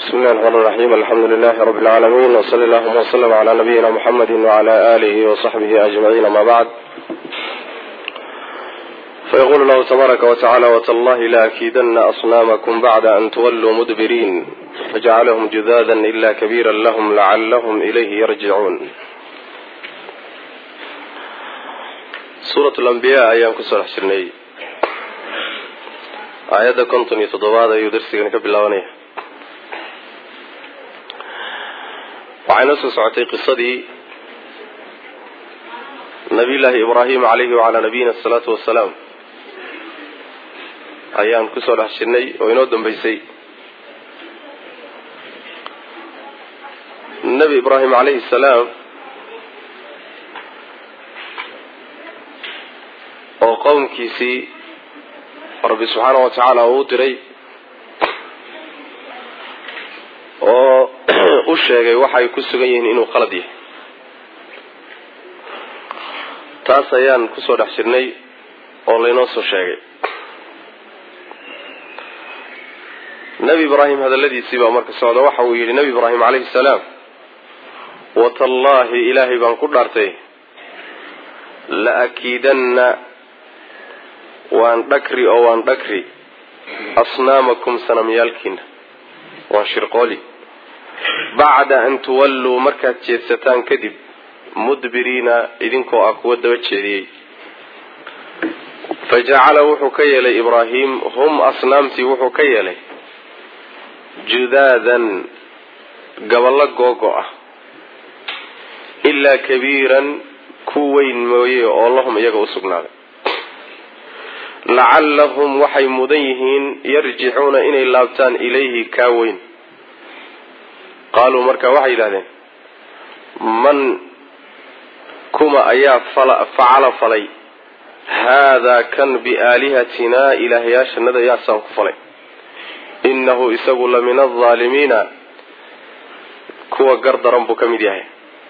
bismi illahi raxmaan raxiim alxamdu lilahi rabi lcaalamiin wsali allahuma wslm cla nabiyina muxamedi wcla alihi wasaxbihi ajmaciin ama bacd fayqulu lahu tabaaraka wtacala wtallahi laakidana asnaamakum bacda an tuwalluu mudbiriin fajacalahum judada ila kabira lahm lacalahum ilayhi yarjicuun suurat lambiya ayaan kusoo dhex jirnay aayadda konton iyo toddobaad ayuu darsigani ka bilaabanaya waxay noo soo socotay qisadii nabiy llaahi ibraahim calayhi wacalaa nabiyina asalaatu wasalaam ayaan kusoo dhex jirnay oo inoo dambeysay nebi ibraahim calayhi salaam oo qowmkiisii rabbi subxaana wa tacaala uu u diray oo u sheegay waxay ku sugan yihiin inuu qalad yahay taas ayaan kusoo dhex jirnay oo laynoo soo sheegay nebi ibraahim hadalladiisii baa marka socda waxa uu yidhi nebi ibraahim calayhi salaam watallaahi ilaahay baan ku dhaartay la akiidanna waan dhakri oo waan dhakri asnaamakum sanamyaalkiina waan shirqooli bacda an tuwalluu markaad jeedsataan kadib mudbiriina idinkoo ah kuwa daba jeediyey fa jacala wuxuu ka yeelay ibraahim hum asnaamtii wuxuu ka yeelay judaadan gaballo googo ah ilaa kabiiran ku weyn mooye oo lahum iyaga u sugnaaday lacallahum waxay mudan yihiin yarjicuuna inay laabtaan ilayhi kaa weyn qaaluu marka waxay yidhahdeen man kuma ayaa facala falay haadaa kan biaalihatinaa ilaahyaashanada yaasaan ku falay innahu isagu la min aldaalimiina kuwa gar daran buu ka mid yahay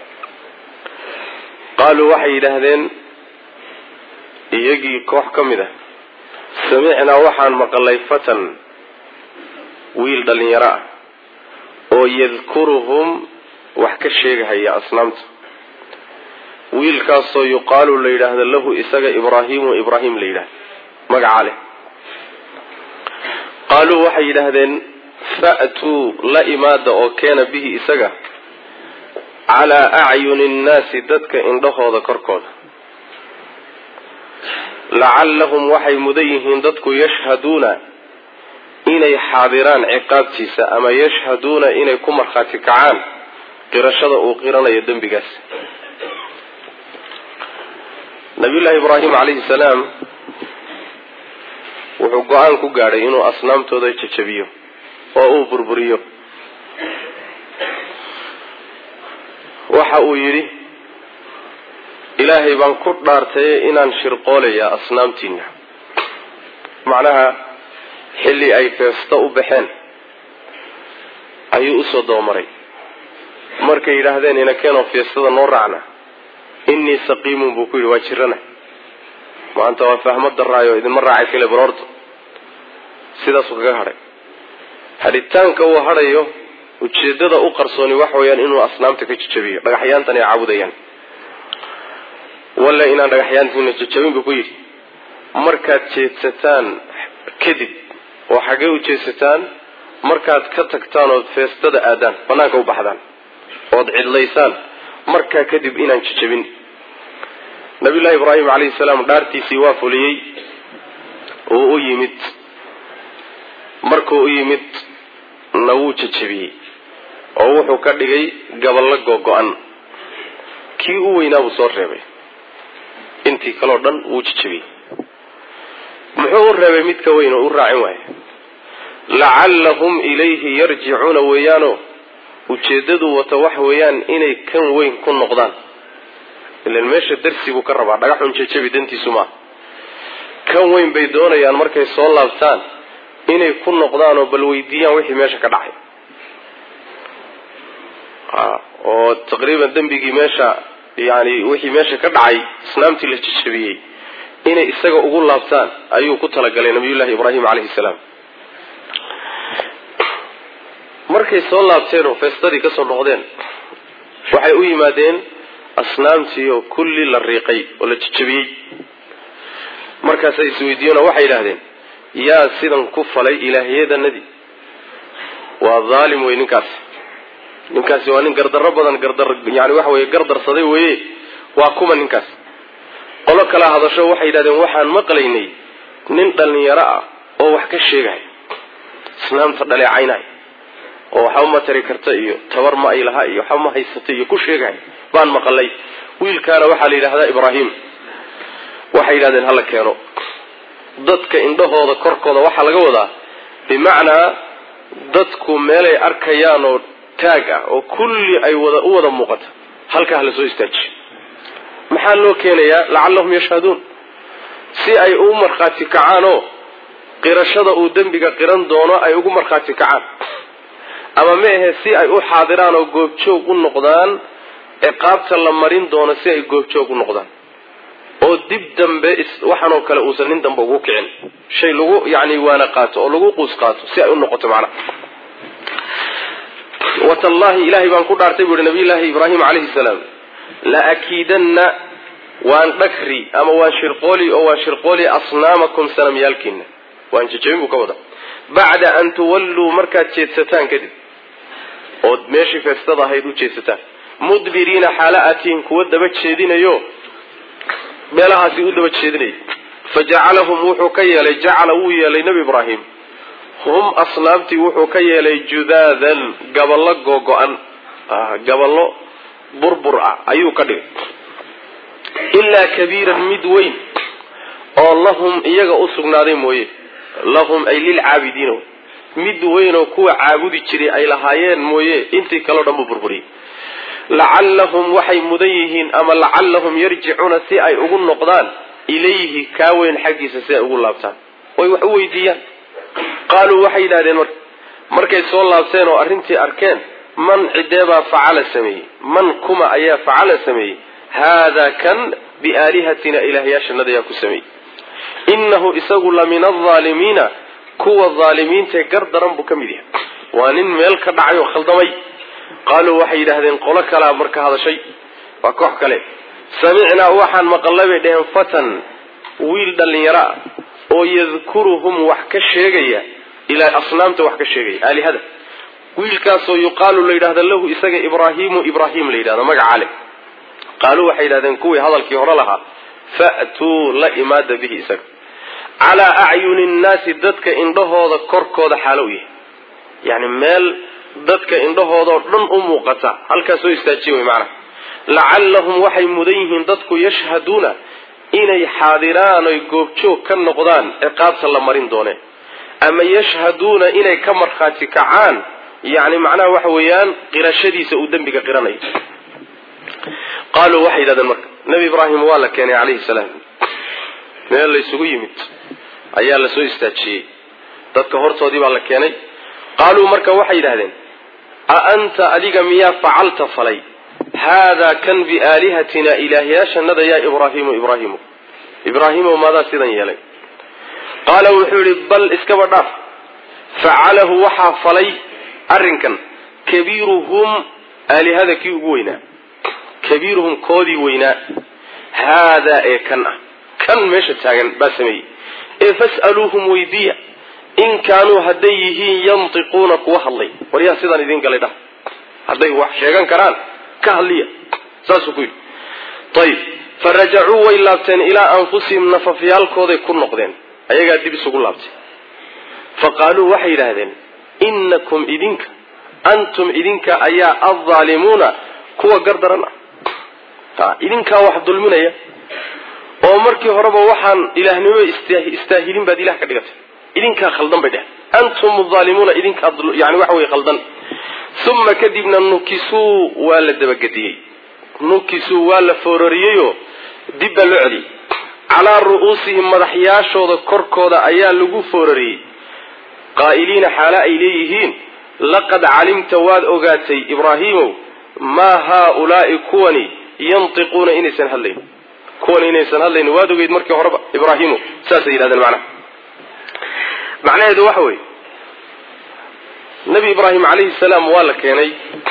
qaaluu waxay yidhaahdeen iyagii koox ka mid ah samicnaa waxaan maqalay fatan wiil dhalinyaro ah oo yadkuruhum wax ka sheegahaya asnaamta wiilkaasoo yuqaalu la yidhaahdo lahu isaga ibraahimu ibraahim la yidhahdo magaca leh qaaluu waxay yidhaahdeen fa'tuu la imaada oo keena bihi isaga calaa acyuni nnaasi dadka indhahooda korkooda lacallahum waxay mudan yihiin dadku yashhaduuna inay xaadiraan ciqaabtiisa ama yashhaduuna inay ku markhaati kacaan qirashada uu qiranayo dembigaas nabiyullaahi ibraahim calayhi salaam wuxuu go-aan ku gaadhay inuu asnaamtooda jajabiyo oo uu burburiyo waxa uu yidhi ilaahay baan ku dhaartaye inaan shirqoolayaa asnaamtiina macnaha xilli ay feesto u baxeen ayuu usoo dabamaray markay yidhaahdeen inakeenoo feestada noo raacna innii saqiimun buu ku yidhi waa jirana maanta waa fahmo daraayo idinma raacay kale baroorta sidaasuu kaga hadhay hadhitaanka uu hadhayo ujeedada u qarsooni waxa weeyaan inuu asnaamta ka jajabiyo dhagaxyaantan ay caabudayaan walla inaan dhagaxyaantiina jajabin buu ku yidhi markaad jeedsataan kadib oo xaggee u jeedsataan markaad ka tagtaan ood feestada aadaan bannaanka u baxdaan ood cidlaysaan markaa kadib inaan jajabin nabiyullaahi ibraahim calayhi salaam dhaartiisii waa fuliyey uu u yimid markuu u yimid na wuu jajabiyey oo wuxuu ka dhigay gaballo googo-an kii u weynaa buu soo reebay intii kaleo dhan wuu jajabiyey muxuu u reebay mid ka weyn oo u raacin waaye lacallahum ilayhi yarjicuuna weeyaano ujeedadu wata waxa weeyaan inay kan weyn ku noqdaan ilan meesha darsi buu ka rabaa dhagaxun jajabi dantiisu maaha kan weyn bay doonayaan markay soo laabtaan inay ku noqdaan oo bal weydiiyaan wixii meesha ka dhacay oo taqriiban dembigii meesha yani wixii meesha ka dhacay asnaamtii la jajabiyey inay isaga ugu laabtaan ayuu ku talagalay nabiyullaahi ibraahim calayhi salaam markay soo laabteen oo feestadii ka soo noqdeen waxay u yimaadeen asnaamtii oo kulli la riiqay oo la jejabiyey markaasay isweydiiyeen oo waxay yidhaahdeen yaa sidan ku falay ilaahyadanadii waa dhaalim wey ninkaasi ninkaasi waa nin gardarro badan gardar yani waxa weye gardarsaday weye waa kuma ninkaas qolo kala hadasho waxay yidhahdeen waxaan maqlaynay nin dhallinyaro ah oo wax ka sheegaya islaamta dhaleecaynay oo waxba ma tari karta iyo tabar ma ay laha iyo waxba ma haysata iyo ku sheegaya baan maqalay wiilkaana waxaa la yidhahdaa ibraahim waxay yidhahdeen hala keeno dadka indhahooda korkooda waxaa laga wadaa bimacnaa dadku meelay arkayaan oo taag ah oo kulli ay wada u wada muuqata halkaa hala soo istaajiyo maxaa loo keenayaa lacallahum yashhaduun si ay ugu markhaati kacaan oo qirashada uu dembiga qiran doono ay ugu markhaati kacaan ama ma ahe si ay u xaadiraan oo goobjoog u noqdaan ciqaabta la marin doono si ay goobjoog u noqdaan oo dib dambe waxaanoo kale uusan nin dambe ugu kicin shay lagu yani waana qaato oo lagu quus qaato si ay u noqoto macnaha watallahi ilahay baan ku dhaartay buu ihi nabiyullaahi ibraahim calayhi salaam la akiidanna waan dhakri ama waan shirqooli oo waan shirqooli asnaamakum sanamyaalkiina waan jejabin buu ka wada bacda an tuwalluu markaad jeedsataan kadib ood meeshii feestada ahayd u jeedsataan mudbiriina xaala atiin kuwa daba jeedinayo meelahaasi u daba jeedinaya fajacalahum wuxuu ka yeelay jacala wuu yeelay nebi ibraahim hum asnaamtii wuxuu ka yeelay judaadan gaballo googo-an gaballo burbur ah ayuu ka dhigay ilaa kabiiran mid weyn oo lahum iyaga u sugnaaday mooye lahum ay lilcaabidiina mid weyn oo kuwa caabudi jiray ay lahaayeen mooye intii kaleo dhan buu burburiyey lacallahum waxay mudan yihiin ama lacallahum yarjicuuna si ay ugu noqdaan ilayhi kaa weyn xaggiisa si ay ugu laabtaan way wax u weydiiyaan qaaluu waxay yidhahdeen marka markay soo laabteen oo arrintii arkeen man cideebaa facala sameeyey man kuma ayaa facala sameeyey haadaa kan biaalihatina ilaahyaashanada ayaa ku sameeyey innahu isagu la min alaalimiina kuwa aalimiintae gar daran buu ka mid yahay waa nin meel ka dhacay oo khaldamay qaaluu waxay yidhaahdeen qolo kalaa marka hadashay waa koox kale samicnaa waxaan maqallay bay dheheen fatan wiil dhallinyaro ah oo yadkuruhum wax ka sheegaya ilaa asnaamta wax ka sheegaya aalihada wiilkaasoo yuqaalu la yidhahda lahu isaga ibraahimu ibraahim la yidhahdo magaca le qaaluu waxay yidhahdeen kuwii hadalkii hore lahaa fa'tuu la imaada bihi isaga calaa acyuni nnaasi dadka indhahooda korkooda xaalo u yahay yani meel dadka indhahoodao dhan u muuqata halkaas soo istaajiya wey macnaha lacallahum waxay mudan yihiin dadku yashhaduuna inay xaadiraan oy goobjoog ka noqdaan ciqaabta la marin doone ama yashhaduuna inay ka markhaati kacaan yani macnaha waxa weeyaan qirashadiisa uu dembiga qiranayo qaaluu waxay yidhahdeen marka nebi ibraahim waa la keenay calayhi salaam meel la ysugu yimid ayaa la soo istaajiyey dadka hortoodii baa la keenay qaaluu marka waxay yidhahdeen a anta adiga miyaa facalta falay haadaa kan biaalihatina ilaahyaashanada yaa ibraahimu ibraahimu ibraahimow maadaa sidan yeelay qaala wuxuu yihi bal iskaba dhaaf facalahu waxaa falay arrinkan kabiiruhum aalihada kii ugu weynaa kabiiruhum koodii weynaa haadaa ee kan ah kan meesha taagan baa sameeyey ee fas'aluuhum weydiiya in kaanuu hadday yihiin yantiquuna kuwa hadlay war yaa sidaan idin galay dhah hadday wax sheegan karaan ka hadliya saasuu ku yidhi ayib farajacuu way laabteen ilaa anfusihim nafafyaalkooday ku noqdeen ayagaa dib isugu laabtay fa qaaluu waxay yidhaahdeen innakum idinka antum idinka ayaa addaalimuuna kuwa gardaran ah idinkaa wax dulminaya oo markii horeba waxaan ilaahnimo istaahilin baad ilah ka dhigatay idinkaa khaldan bay dheh antum aalimuuna idinkaa yani waxa wey khaldan uma kadibna nukisuu waa la dabagediyey nukisuu waa la foorariyeyoo dib baa loo celiyey calaa ru'uusihim madaxyaashooda korkooda ayaa lagu foorariyey qaa'iliina xaala ay leeyihiin laqad calimta waad ogaatay ibraahiimow maa haaulaai kuwani yantiquuna inaysan hadlayn kuwani inaysan hadlayn waad ogeyd markii horeba ibraahiimo saasay yidhahdeen macnaha macnaheedu waxa weeye nebi ibraahim calayhi salaam waa la keenay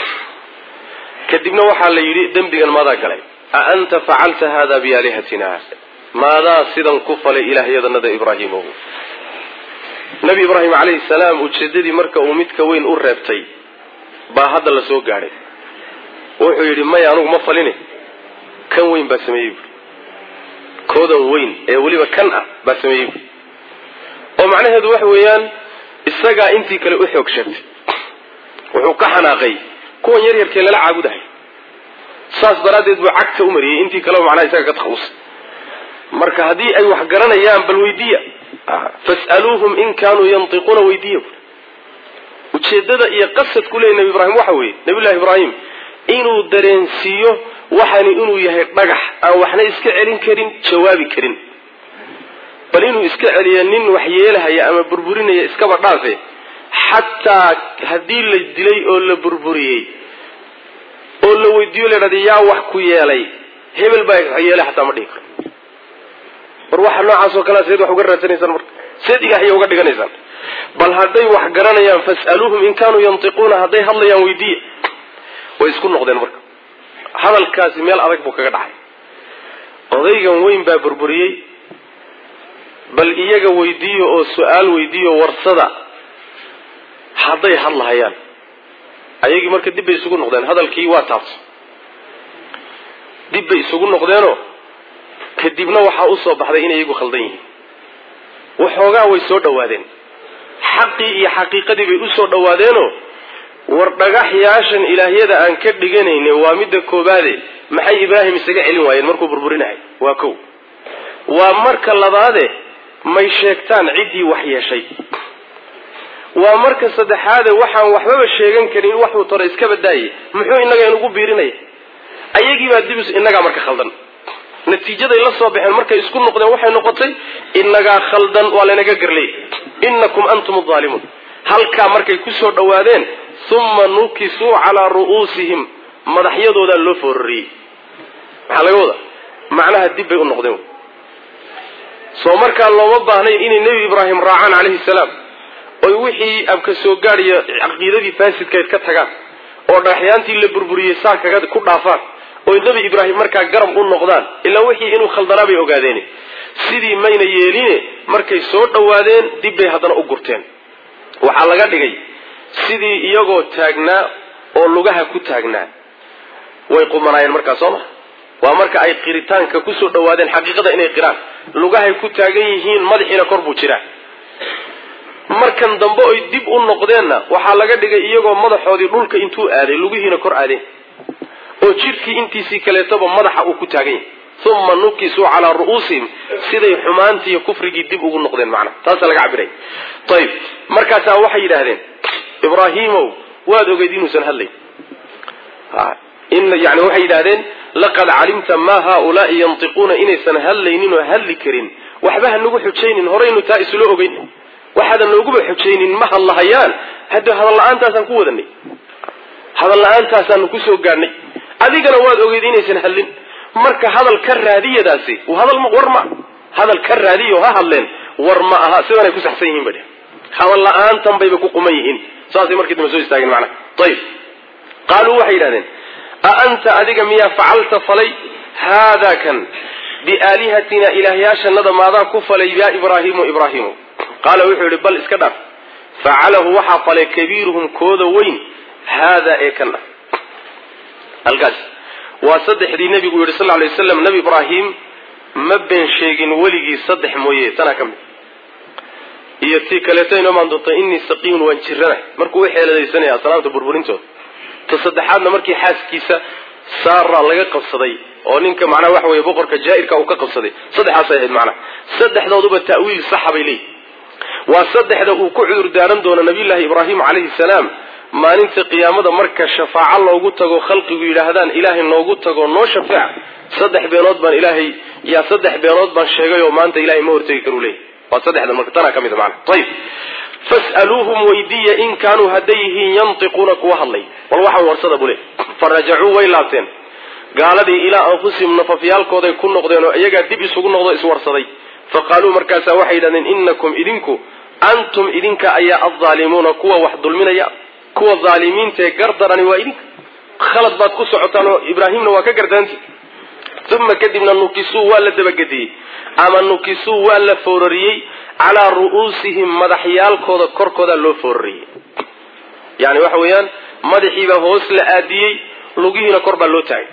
kadibna waxaa la yidhi dembigan maadaa galay a anta facalta hada biaalihatina maadaa sidan ku falay ilaahyadanada ibraahimow nebi ibraahim calayhi salaam ujeedadii marka uu midka weyn u reebtay baa hadda la soo gaadhay wuxuu yidhi maya anugu ma faline kan weyn baa sameeyey buui koodan weyn ee weliba kan ah baa sameeyey buui oo macnaheedu waxa weeyaan isagaa intii kale u xoog sheegtay wuxuu ka xanaaqay kuwan yar yarkee lala caabudahay saas daraaddeed buu cagta u mariyey intii kaleba macnaha isaga ka takhalusay marka haddii ay wax garanayaan bal weydiiya fas'aluuhum in kaanuu yantiquuna weydiiya ujeedada iyo qasadku leeyay nebi ibraahim waxa weeye nabiyullahi ibraahim inuu dareensiiyo waxani inuu yahay dhagax aan waxna iska celin karin jawaabi karin bal inuu iska celiyo nin wax yeelahaya ama burburinaya iskaba dhaafe xataa haddii la dilay oo la burburiyey oo la weydiiyo la dhahda yaa wax ku yeelay hebel baa wax yeelay xataa ma dhihi karo war waxa noocaas oo kalea seed wax uga raadsanaysaan marka seed ilaahay uga dhiganaysaan bal hadday wax garanayaan fas'aluuhum in kaanuu yantiquuna hadday hadlayaan weydiiya way isku noqdeen marka hadalkaasi meel adag buu kaga dhacay odaygan weyn baa burburiyey bal iyaga weydiiyo oo su-aal weydiiyo warsada hadday hadlahayaan ayagii marka dib bay isugu noqdeen hadalkii waa taabtay dib bay isugu noqdeenoo kadibna waxaa usoo baxday inay iyagu khaldan yihiin waxoogaa way soo dhowaadeen xaqii iyo xaqiiqadii bay usoo dhowaadeenoo war dhagaxyaashan ilaahyada aan ka dhiganayne waa midda koobaade maxay ibraahim isaga celin waayeen markuu burburinahay waa kow waa marka labaade may sheegtaan ciddii wax yeeshay waa marka saddexaade waxaan waxbaba sheegan karin waxuu tore iska badaaye muxuu innaga inugu biirinaya ayagiibaa dib innagaa marka khaldan natiijaday la soo baxeen markay isku noqdeen waxay noqotay innagaa khaldan waa laynaga garleey innakum antum aalimuun halkaa markay kusoo dhowaadeen uma nukisuu calaa ru'uusihim madaxyadoodaa loo foorariyey maxaa laga wadaa macnaha dib bay u noqdeen soo markaa looma baahnayn inay nebi ibraahim raacaan calayhi salaam oy wixii abka soo gaadhiyo caqiidadii faasidkayd ka tagaan oo dhagaxyaantii la burburiyey saa kaga ku dhaafaan oy nebi ibraahim markaa garab u noqdaan ilaa wixii inuu khaldanaa bay ogaadeen sidii mayna yeeline markay soo dhowaadeen dib bay haddana u gurteen waxaa laga dhigay sidii iyagoo taagnaa oo lugaha ku taagnaa way qumanaayeen markaa soo maha waa marka ay qiritaanka kusoo dhowaadeen xaqiiqada inay qiraan lugahay ku taagan yihiin madaxiina kor buu jiraa markan dambe oy dib u noqdeenna waxaa laga dhigay iyagoo madaxoodii dhulka intuu aaday lugihiina kor aadeen oo jidhkii intiisii kaleetoba madaxa uu ku taagan yahay uma nukisuu calaa ru'uusihim siday xumaantii iyo kufrigii dib ugu noqdeen macnaha taasaa laga cabiray ayib markaasaa waxay yidhaahdeen ibraahiimow waad ogeyd inuusan hadlayn yani waxay yidhahdeen laqad calimta maa haaulaai yantiquuna inaysan hadlaynin oo hadli karin waxba ha nagu xujaynin horaynu taa isula ogeyn waxaadan nooguba xujaynin ma hadlahayaan hadda hadal la-aantaasaan ku wadanay hadal la-aantaasaan kusoo gaadhnay adigana waad ogeyd inaysan hadlin marka hadal ka raadiyadaasi hadal war ma hadal ka raadiyo ha hadleen war ma aha sidanay ku saxsan yihiin ba hadal la-aantan bayba ku quman yihiin saasay markii dambe soo istaageen macnaha ayib qaaluu waxay yidhahdeen a anta adiga miyaa facalta falay haadaa kan biaalihatina ilaahyaashanada maadaa ku falay yaa ibraahimu ibraahimu qaala wuxuu yihi bal iska dhaaf facalahu waxaa falay kabiiruhum kooda weyn haadaa ee kan ah halkaas waa saddexdii nebigu yidhi sal lay waslam nebi ibraahim ma been sheegin weligii saddex mooye tanaa ka mid iyo tii kaleeto inoo maan doonta innii saqiimun waan jirana markuu u xeeladaysanaya asnaamta burburintooda ta saddexaadna markii xaaskiisa saara laga qabsaday oo ninka macnaha waxa weye boqorka jaa-irka uu ka qabsaday saddexaasay ahayd macnaha saddexdooduba ta'wiil saxa bay leeyihi waa saddexda uu ku cudur daaran doono nabiyullaahi ibraahim calayhi salaam maalinta qiyaamada marka shafaaco loogu tago khalqigu yidhaahdaan ilaahay noogu tago noo shafeec saddex beenood baan ilaahay yaa saddex beenood baan sheegay oo maanta ilahay ma hortegi karu leeyahy waa saddexda marka tanaa ka mid a macana ayib fas'aluuhum weydiiya in kaanuu hadday yihiin yantiquuna kuwa hadlay bal waxaan warsada bule farajacuu way laabteen gaaladii ilaa anfusihim nafafyaalkooday ku noqdeen oo iyagaa dib isugu noqdo iswarsaday fa qaaluu markaasaa waxay yidhahdeen inakum idinku antum idinka ayaa addaalimuuna kuwa wax dulminaya kuwa dhaalimiinta ee gardarani waa idinka khalad baad ku socotaan oo ibraahimna waa ka gardaanti uma kadibna nukisuu waa la dabagediyey ama nukisuu waa la foorariyey calaa ru'uusihim madaxyaalkooda korkooda loo foorariyey yani waxa weeyaan madaxiibaa hoos la aadiyey lugihiina kor baa loo taagay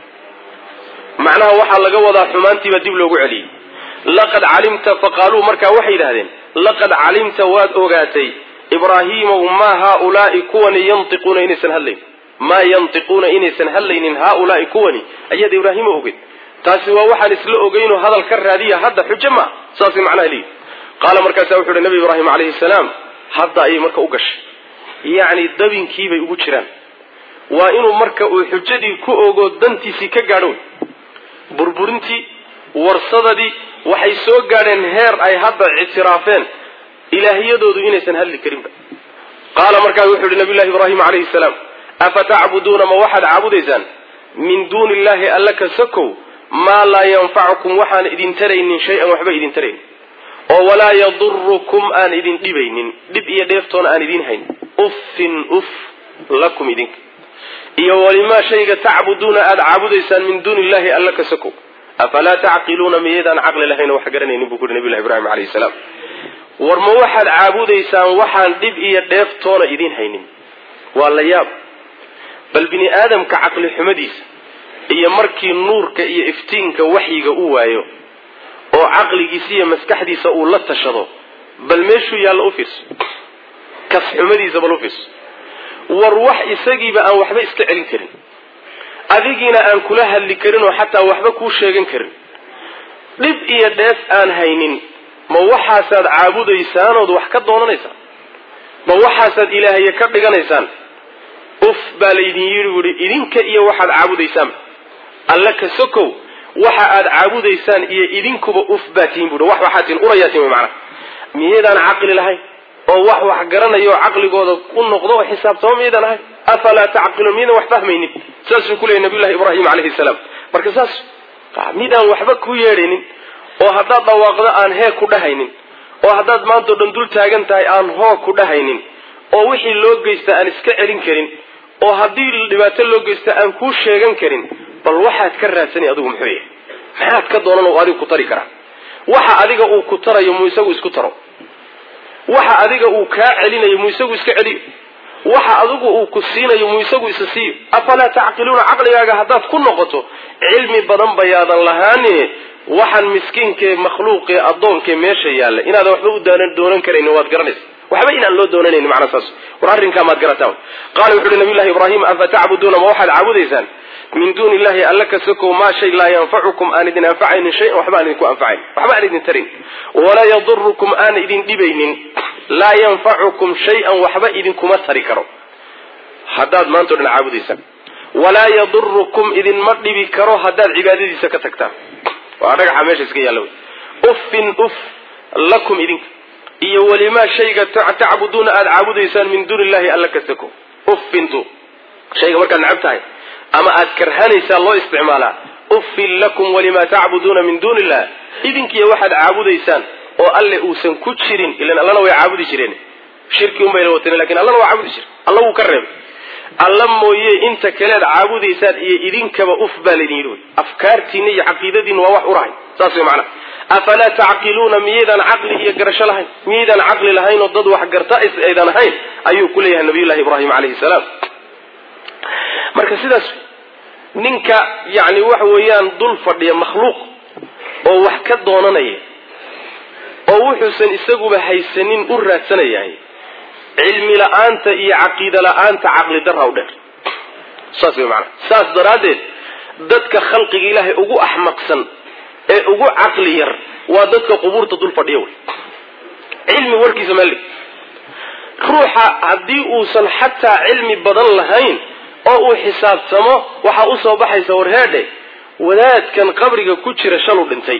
macnaha waxaa laga wadaa xumaantiibaa dib loogu celiyey laqad calimta faqaaluu markaa waxay yidhahdeen laqad calimta waad ogaatay ibraahiimow maa haaulaai kuwani yantiquuna inaysan hadlayn maa yantiquuna inaysan hadlaynin haaulaai kuwani ayaad ibraahimo ogeyd taasi waa waxaan isla ogeynoo hadal ka raadiya hadda xujo maa saasay macnaha leeyihi qaala markaasa wuxu uhi nabi ibraahim calayhi salaam hadda ayay marka u gashay yacni dabinkiibay ugu jiraan waa inuu marka uu xujadii ku ogo dantiisii ka gaadho burburintii warsadadii waxay soo gaadheen heer ay hadda ictiraafeen ilaahiyadoodu inaysan hadli karinba qaala markaa wuxuu yihi nabiy llahi ibraahim calayhi salaam afatacbuduuna ma waxaad caabudaysaan min duuni illahi alla ka sakow maa laa yanfacukum waxaan idin taraynin shay-an waxba idin tarayn oo walaa yadurukum aan idin dhibaynin dhib iyo dheeftoona aan idin hayn uffin uf lakum idinka iyo walimaa shayga tacbuduuna aada caabudaysaan min duuni illahi alla ka sakow afalaa tacqiluuna miyaydaan caqli lahayn oo wax garanaynin buu kuhi nabiy llahi ibrahim calayhi salaam war ma waxaad caabudaysaan waxaan dhib iyo dheeftoona idin haynin waa la yaab bal bini aadamka caqli xumadiisa iyo markii nuurka iyo iftiinka waxyiga u waayo oo caqligiisa iyo maskaxdiisa uu la tashado bal meeshuu yaalla u fiirso kas xumadiisa bal u fiirso war wax isagiiba aan waxba iska celin karin adigiina aan kula hadli karin oo xataa waxba kuu sheegan karin dhib iyo dheef aan haynin ma waxaasaad caabudaysaan ood wax ka doonanaysaan ma waxaasaad ilaahaya ka dhiganaysaan uf baa laydin yidhi buuhi idinka iyo waxaad caabudaysaan alla ka sokow waxa aad caabudaysaan iyo idinkuba uf baa tihin buuhi wax waxaa tihin urayaatiin way macnaha miyaydaan caqli lahayn oo wax wax garanayo caqligooda u noqdo oo xisaabtamo miyaydaan ahayn afalaa tacqiluun miyaydaan wax fahmaynin saasuu ku leeyay nabiyullahi ibraahim calayhi salaam marka saas midaan waxba ku yeedhaynin oo haddaad dhawaaqdo aan hee ku dhahaynin oo haddaad maantao dhan dul taagan tahay aan hoo ku dhahaynin oo wixii loo geysta aan iska celin karin oo haddii dhibaato loo geysta aan kuu sheegan karin bal waxaad ka raadsanay adigu muxuu yahay maxaad ka doonan oo adigu ku tari karaa waxa adiga uu ku tarayo muu isagu isku taro waxa adiga uu kaa celinayo muu isagu iska celiyo waxa adigu uu ku siinayo muu isagu isa siiyo afalaa tacqiluuna caqligaaga haddaad ku noqoto cilmi badan bayaadan lahaane waxaan miskiinkee makhluuqee addoonkee meesha yaalla inaadan waxba u doonan karayni waad garanaysa waxba inaan loo doonanayn macnaa saas war arrinkaa maad garataa qaala wuxu uhi nabiy llahi ibraahim afa tacbuduuna ma waxaad caabudaysaan min duuni illahi alla ka sokow maa shay laa yanfacukum aan idin anfacaynin shayan waxba aan idinku anfacayn waxba aan idin tarin walaa yadurukum aan idin dhibaynin laa yanfacukum shay-an waxba idinkuma tari karo haddaad maantao dhan caabudaysaan walaa yadurukum idinma dhibi karo haddaad cibaadadiisa ka tagtaan waa dhagaxa meesha iska yaalla wey uffin uf lakum idinka iyo walimaa shayga tacbuduuna aada caabudaysaan min duuni illahi alla ka sako uffintu shayga markaad necab tahay ama aad karhanaysaa loo isticmaalaa uffin lakum walimaa tacbuduuna min duuni illah idinkiiyo waxaad caabudaysaan oo alle uusan ku jirin ilan allana way caabudi jireen shirki un bayna wateen lakin allana waa caabudi jire alla wuu ka reebay alla mooye inta kaleed caabudaysaan iyo idinkaba uf baa laydin yidhi wy afkaartiina iyo caqiidadiina waa wax urahay saas way macnaha afalaa tacqiluuna miyaydaan caqli iyo garasho lahayn miyaydaan caqli lahayn oo dad wax garta aydan ahayn ayuu ku leeyahay nabiyullahi ibraahim calayhi salaam marka sidaas ninka yani waxa weeyaan dul fadhiya makhluuq oo wax ka doonanaya oo wuxuusan isaguba haysanin u raadsanayahay cilmi la-aanta iyo caqiida la-aanta caqli darra u dheer saas way maanaa saas daraaddeed dadka khalqiga ilaahay ugu axmaqsan ee ugu caqli yar waa dadka qubuurta dul fadhiya wey cilmi warkiisa meel ruuxa haddii uusan xataa cilmi badan lahayn oo uu xisaabtamo waxaa usoo baxaysa warheedhe wadaadkan qabriga ku jira shalu dhintay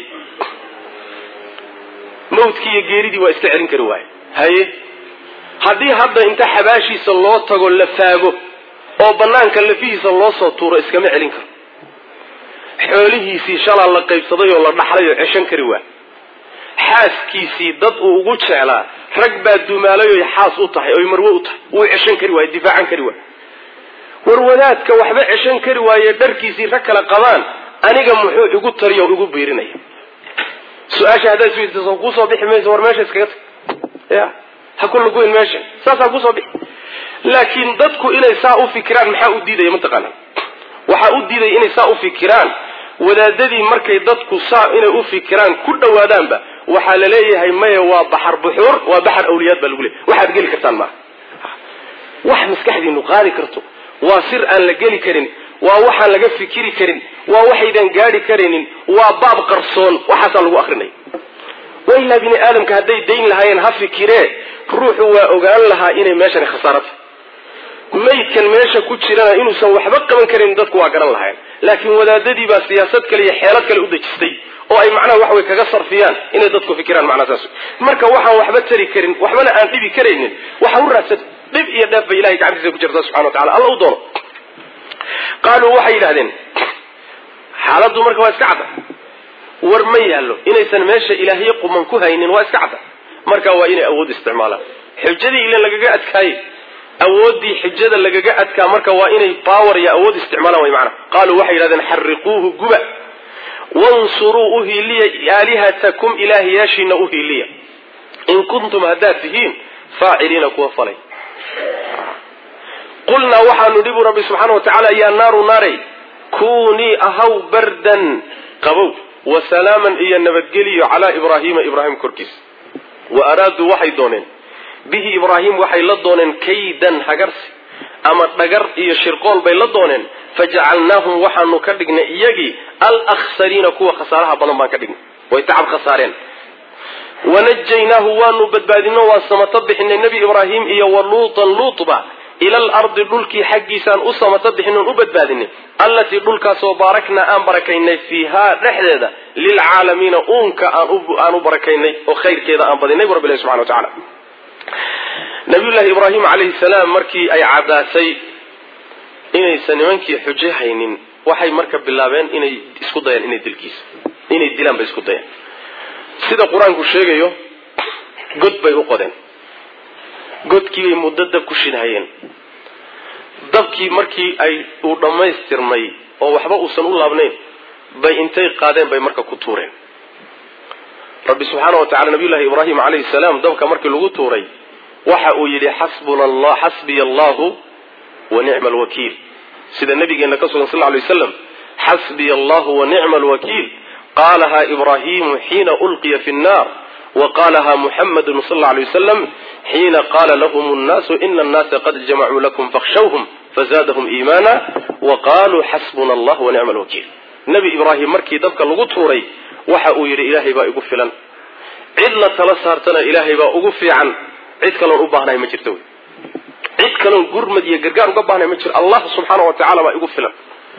mawdkii iyo geeridii waa iska celin kari waaye haye haddii hadda inta xabaashiisa loo tago la faago oo banaanka lafihiisa loo soo tuuro iskama celin karo xoolihiisii shalaa la qaybsaday oo la dhaxlay oo ceshan kari waa xaaskiisii dad uu ugu jeclaa rag baa dumaalayoy xaas u tahay oy marwe u tahay wuu ceshan kari waaye difaacan kari waaye war wadaadka waxba ceshan kari waaye dharkiisii rag kale qabaan aniga muxuu igu tariyo o igu biirinaya su-aasha haddaad isweydiiso kusoo bixi mayso war meesha iskaga tag ya ha ku luguyn meesha saasaa kusoo bixi laakiin dadku inay saa u fikiraan maxaa u diidaya mataqaana waxaa u diidaya inay saa u fikiraan wadaadadii markay dadku saa inay u fikiraan ku dhowaadaanba waxaa la leeyahay maya waa baxar buxuur waa baxar awliyaad baa lagu leeyahy waxaad geli kartaan maaha wax maskaxdiinu qaadi karto waa sir aan la geli karin waa waxaan laga fikiri karin waa waxaydan gaadhi karaynin waa baab qarsoon waxaasaa lagu akrinaya wailaa bini aadamka hadday dayn lahaayeen ha fikiree ruuxu waa ogaan lahaa inay meeshani khasaarata maydkan meesha ku jirana inuusan waxba qaban karin dadku waa garan lahayn laakiin wadaadadii baa siyaasad kale iyo xeelad kale u dejistay oo ay macnaha wax way kaga sarfiyaan inay dadku fikiraan macnaha saas marka waxaan waxba tari karin waxbana aan dhibi karaynin waxa u raadsan dhib iyo dheef bay ilahay gacantiisa ku jirta subxana wa tacala alla u doono qaaluu waxay yidhahdeen xaaladdu marka waa iska cadda war ma yaallo inaysan meesha ilaahyo quman ku haynin waa iska cadda marka waa inay awood isticmaalaan xujadii ilan lagaga adkaayey awooddii xujada lagaga adkaa marka waa inay baawar iyo awood isticmaalaan way macana qaaluu waxay yidhahdeen xariquuhu guba wansuruu u hiiliya aalihatakum ilaahyaashiina u hiiliya in kuntum haddaad tihiin faaciliina kuwa falay qulnaa waxaanu dhibu rabbi subxaana wa tacaala yaa naaru naaray kunii ahaw bardan qabow wa salaaman iyo nabadgeliyo calaa ibraahiima ibraahim korkiisa wa araaduu waxay dooneen bihi ibraahim waxay la dooneen kaydan hagarsi ama dhagar iyo shirqool bay la dooneen fajacalnaahum waxaanu ka dhignay iyagii alakhsariina kuwa khasaaraha badan baan ka dhignay way tacab khasaareen wanajaynaahu waanu badbaadino waan samato bixinay nebi ibraahim iyo wa luutan luutba ila alardi dhulkii xaggiisaan u samato bixinoon u badbaadinay allatii dhulkaasoo baaraknaa aan barakaynay fiihaa dhexdeeda lilcaalamiina uunka aan u barakaynay oo khayrkeeda aan badinay bu rabbi ilahi subxana wa tacala nabiyullaahi ibraahim calayhi salaam markii ay caddaatay inaysan nimankii xujo haynin waxay marka bilaabeen inay isku dayaan inay dilkiisa inay dilaan bay isku dayaan sida qur-aanku sheegayo god bay u qodeen godkii bay muddo dab ku shidhayeen dabkii markii ay uu dhammaystirmay oo waxba uusan u laabnayn bay intay qaadeen bay marka ku tuureen rabbi subxaana wa tacala nabiyullahi ibraahim calayhi salaam dabka markii lagu tuuray waxa uu yidhi xasbuna allah xasbiya allahu wa nicma alwakiil sida nabigeena ka sugan sal lla lay waslam xasbiya allahu wa nicma alwakiil qaalaha ibraahimu xiina ulqiya fi nnar wa qaalaha muxamadu sal lla lay wasalam xiina qaala lahum nnaasu ina annaasa qad jamacuu lakum fakhshawhum fazaadahum iimaana wa qaluu xasbuna allah wa nicma alwakiil nebi ibraahim markii dabka lagu tuuray waxa uu yidhi ilaahay baa igu filan cid la tala saartana ilaahay baa ugu fiican cid kaloon u baahnahay ma jirto wey cid kaloon gurmad iyo gargaar uga baahnahay ma jiro allah subxaana wa tacala baa igu filan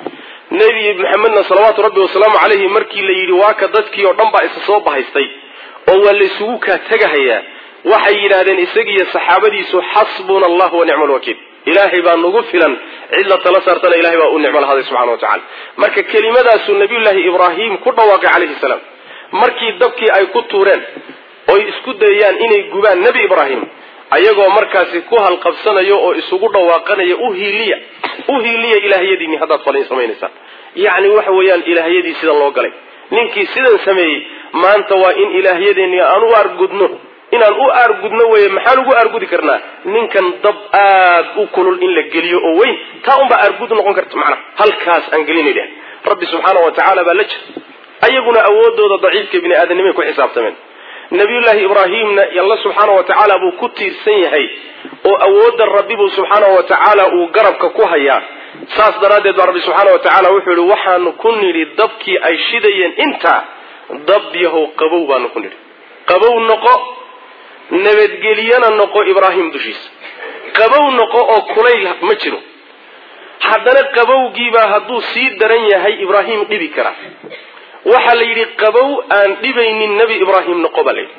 nebi maxamedna salawaatu rabbi wasalaamu calayhi markii la yidhi waaka dadkii oo dhan baa isa soo bahaystay oo waa la isugu kaa tegahayaa waxay yidhaahdeen isagiiyo saxaabadiisu xasbuna allah wa nicma alwakiil ilaahay baa nagu filan cid la tala saartana ilahay baa u nicmo lahaday subxana wa tacala marka kelimadaasuu nabiyullaahi ibraahim ku dhawaaqay calayhi salaam markii dabkii ay ku tuureen oy isku dayayaan inay gubaan nebi ibraahim ayagoo markaasi ku halqabsanayo oo isugu dhawaaqanaya u hiiliya u hiiliya ilaahyadiinni haddaad falin samaynaysaan yacni waxa weeyaan ilaahyadii sidan loo galay ninkii sidan sameeyey maanta waa in ilaahyadeenni aan u argudno inaan u aargudno weeye maxaan ugu aargudi karnaa ninkan dab aad u kulul in la geliyo oo weyn taa unbaa aargud noqon karta macnaha halkaas aan gelinay dheh rabbi subxaana wa tacaala baa la jira ayaguna awoodooda daciifka bini aadamnimay ku xisaabtameen nabiyullaahi ibraahimna alla subxaana wa tacaala buu ku tiirsan yahay oo awoodda rabbi buu subxaana wa tacaala uu garabka ku hayaa saas daraaddeed baa rabbi subxaana wa tacaala wuxuu yihi waxaanu ku nidhi dabkii ay shidayeen intaa dab yahow qabow baanu ku nidhi qabow noqo nabadgeliyana noqo ibraahim dushiisa qabow noqo oo kulayl ma jiro haddana qabowgiibaa hadduu sii daran yahay ibraahim dhibi karaa waxaa la yidhi qabow aan dhibaynin nebi ibraahim noqo baa la yidhi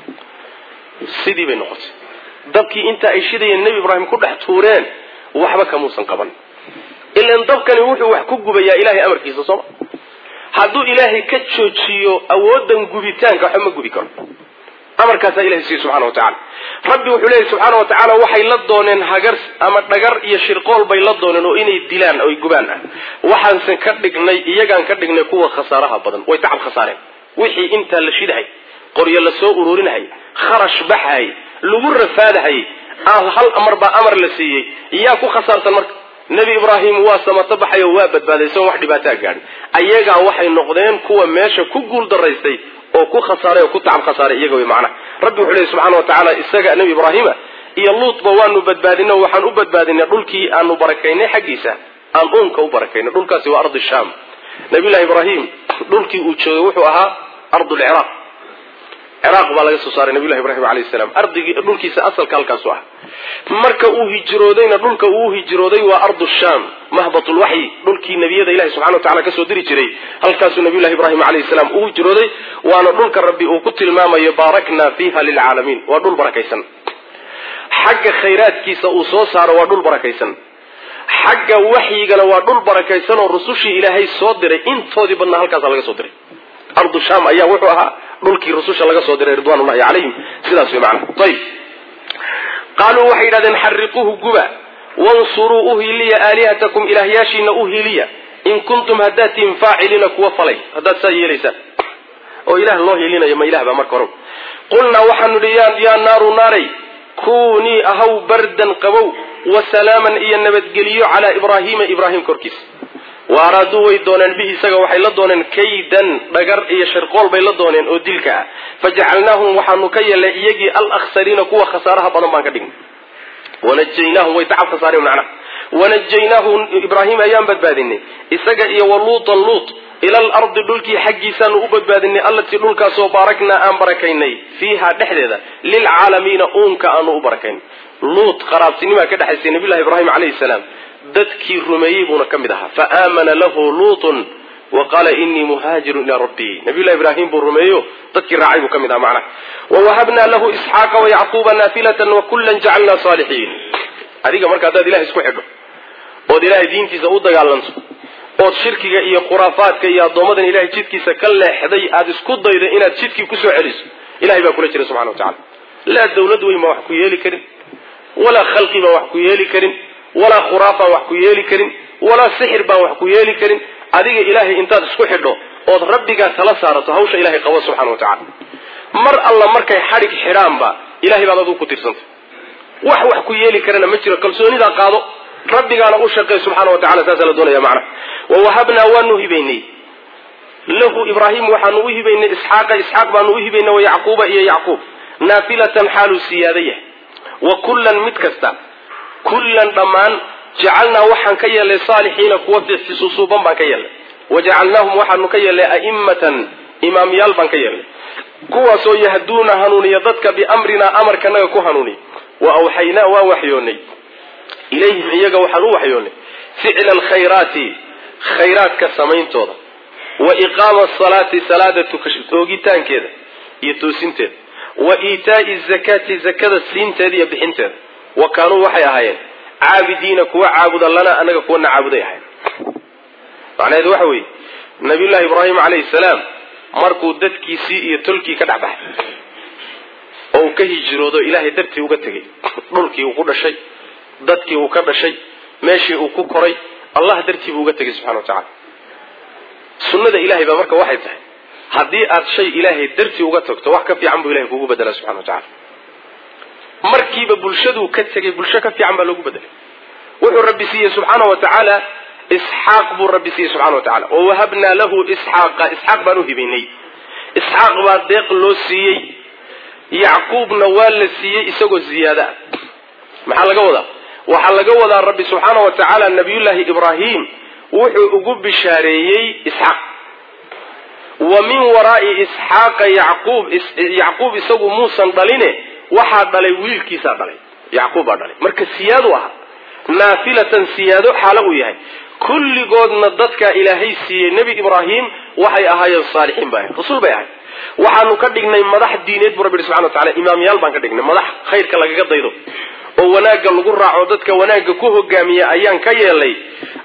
sidii bay noqotay dabkii inta ay shidayeen nebi ibraahim ku dhex tuureen waxba kamuusan qaban ilan dabkani wuxuu wax ku gubayaa ilahay amarkiisa sooma hadduu ilaahay ka joojiyo awoodan gubitaanka waxba ma gubi karo amarkaasaa ilahay siiye subxana wa tacala rabbi wuxuu leeyahy subxaana wa tacaala waxay la dooneen hagar ama dhagar iyo shirqool bay la dooneen oo inay dilaan oy gubaan ah waxaanse ka dhignay iyagaan ka dhignay kuwa khasaaraha badan way tacab khasaareen wixii intaa la shidahay qoryo la soo ururinahayy kharash baxay lagu rafaadahayy hal amar baa amar la siiyey yaa ku khasaarsan marka nebi ibraahim waa samato baxay oo waa badbaaday isagoon wax dhibaataa gaadhin ayagaa waxay noqdeen kuwa meesha ku guul daraystay oo ku khasaaray oo ku tacab khasaaray iyaga way macnaha rabbi wuxuu leeyahy subxana wa tacaala isaga nebi ibraahima iyo luutba waanu badbaadinay oo waxaan u badbaadinay dhulkii aanu barakaynay xaggiisa aan uunka u barakaynay dhulkaasi waa ardi shaam nabiyullahi ibraahim dhulkii uu joogay wuxuu ahaa ardulciraaq ciraaq baa laga soo saaray nabiyullahi ibraahim alayhi salaam ardigii dhulkiisa asalka halkaasu ah marka uu hijroodayna dhulka uu hijrooday waa ardu shaam mahbatulwaxyi dhulkii nebiyada ilahi subxana wa tacala kasoo diri jiray halkaasuu nabiyullahi ibraahim alayhi salaam uu hijrooday waana dhulka rabbi uu ku tilmaamayo baarakna fiiha lilcaalamiin waa dhul barakaysan xagga khayraadkiisa uu soo saaro waa dhul barakaysan xagga waxyigana waa dhul barakaysan oo rusushii ilaahay soo diray intoodii badnaa halkaasa laga soo diray ardu shaam ayaa wuxuu ahaa dhulkii rususha laga soo diray ridwanullahi calayhim sidaas way macnaha ayib qaaluu waxay yidhahdeen xariquuhu guba wansuruu uhiliya aalihatakum ilaahyaashiina uhiliya in kuntum haddaad tihin faaciliina kuwa falay haddaad saa yeelaysaan oo ilaah loo hilinayo ma ilah baa marka hore qulnaa waxaanu idhi yaa naaru naaray kunii ahaw bardan qabow wa salaaman iyo nabadgeliyo calaa ibraahiima ibraahim korkiisa wa araaduu way dooneen bihi isaga waxay la dooneen kaydan dhagar iyo shirqool bay la dooneen oo dilka ah fajacalnaahum waxaanu ka yeelnay iyagii alakhsariina kuwa khasaaraha badan baan ka dhignay wanajaynaahum way tacab khasaareen macnaha wanajaynaahu ibraahim ayaan badbaadinay isaga iyo waluutan luut ila alardi dhulkii xaggiisaanu u badbaadinay allatii dhulkaasoo baaraknaa aan barakaynay fiiha dhexdeeda lilcaalamiina uunka aanu u barakaynay luut qaraabtinimaa ka dhexaysay nabiyullahi ibraahim calayhi salaam dadkii rumeeyey buuna ka mid ahaa fa aamana lahu luutun wa qaala inii muhaajirun ilaa rabbii nabiyullahi ibraahim buu rumeeyo dadkii raacay buu ka mid ahaa macnaha wawahabnaa lahu isxaaqa wayacquuba naafilatan wakullan jacalnaa saalixiin adiga marka haddaad ilahay isku xidho ood ilaahay diintiisa u dagaalanto ood shirkiga iyo khuraafaadka iyo addoommadan ilahay jidkiisa ka leexday aada isku daydo inaad jidkii kusoo celiso ilahay baa kula jira subxana wa tacala laa dawlad weyn baan wax ku yeeli karin walaa khalqi baan wax ku yeeli karin walaa khuraafaan wax ku yeeli karin walaa sixir baan wax ku yeeli karin adiga ilaahay intaad isku xidho ood rabbigaa tala saarato hawsha ilahay qabo subxana wa tacala mar alla markay xadhig xidhaanba ilahay baad adugu ku tirsantay wax wax ku yeeli karana ma jiro kalsoonidaa qaado rabbigaana u shaqeey subxaana wa tacala saasaa la doonaya macnaha wawahabnaa waanu hibaynay lahu ibraahim waxaanu u hibaynay isxaaqa isxaaq baanu u hibaynay wayacquuba iyo yacquub naafilatan xaaluu siyaada yahay wa kullan mid kasta kullan dhammaan jacalnaa waxaan ka yeelnay saalixiina kuwa susuuban baan ka yeelnay wajacalnaahum waxaanu ka yeelnay a'immatan imaamyaal baan ka yeelnay kuwaasoo yahduuna hanuuniya dadka biamrinaa amarkanaga ku hanuuniya wa awxaynaa waan waxyoonnay ilayhim iyaga waxaan u waxyoonnay ficla alkhayraati khayraadka samayntooda wa iqaama asalaati salaada oogitaankeeda iyo toosinteeda wa iitaa'i zakaati zakada siinteeda iyo bixinteeda wa kaanuu waxay ahaayeen caabidiina kuwa caabuda lana anaga kuwana caabuday ahayn macnaheedu waxa weeye nabiyullahi ibraahim calayhi salaam markuu dadkiisii iyo tolkii ka dhex baxay oo uu ka hijroodo ilaahay dartii uga tegay dhulkii uu ku dhashay dadkii uu ka dhashay meeshii uu ku koray allah dartii buu uga tegay subxana wa tacala sunnada ilahay baa marka waxay tahay haddii aad shay ilaahay dartii uga tagto wax ka fiican buu ilahay kugu bedelaa subxana wa tacala markiiba bulshaduu ka tegay bulsho ka fiican baa loogu bedelay wuxuu rabbi siiyey subxaana wa tacaala isxaaq buu rabbi siiyey subxana wa tacala oo wahabnaa lahu isxaaqa isxaaq baan u hibaynay isxaaq baa deeq loo siiyey yacquubna waa la siiyey isagoo ziyaada ah maxaa laga wadaa waxaa laga wadaa rabbi subxaana wa tacaala nabiyullaahi ibraahim wuxuu ugu bishaareeyey isxaaq wa min waraa'i isxaaqa yacquub yacquub isagu muusan dhaline waxaa dhalay wiilkiisaa dhalay yacquub baa dhalay marka siyaadu ahaa naafilatan siyaado xaalo uu yahay kulligoodna dadkaa ilaahay siiyey nebi ibraahim waxay ahaayeen saalixiin bay ahayn rasuul bay ahayd waxaanu ka dhignay madax diineed buu rabbi yihi subxana wa tacala imaamyaal baan ka dhignay madax khayrka lagaga daydo oo wanaagga lagu raaco dadka wanaagga ku hogaamiya ayaan ka yeelay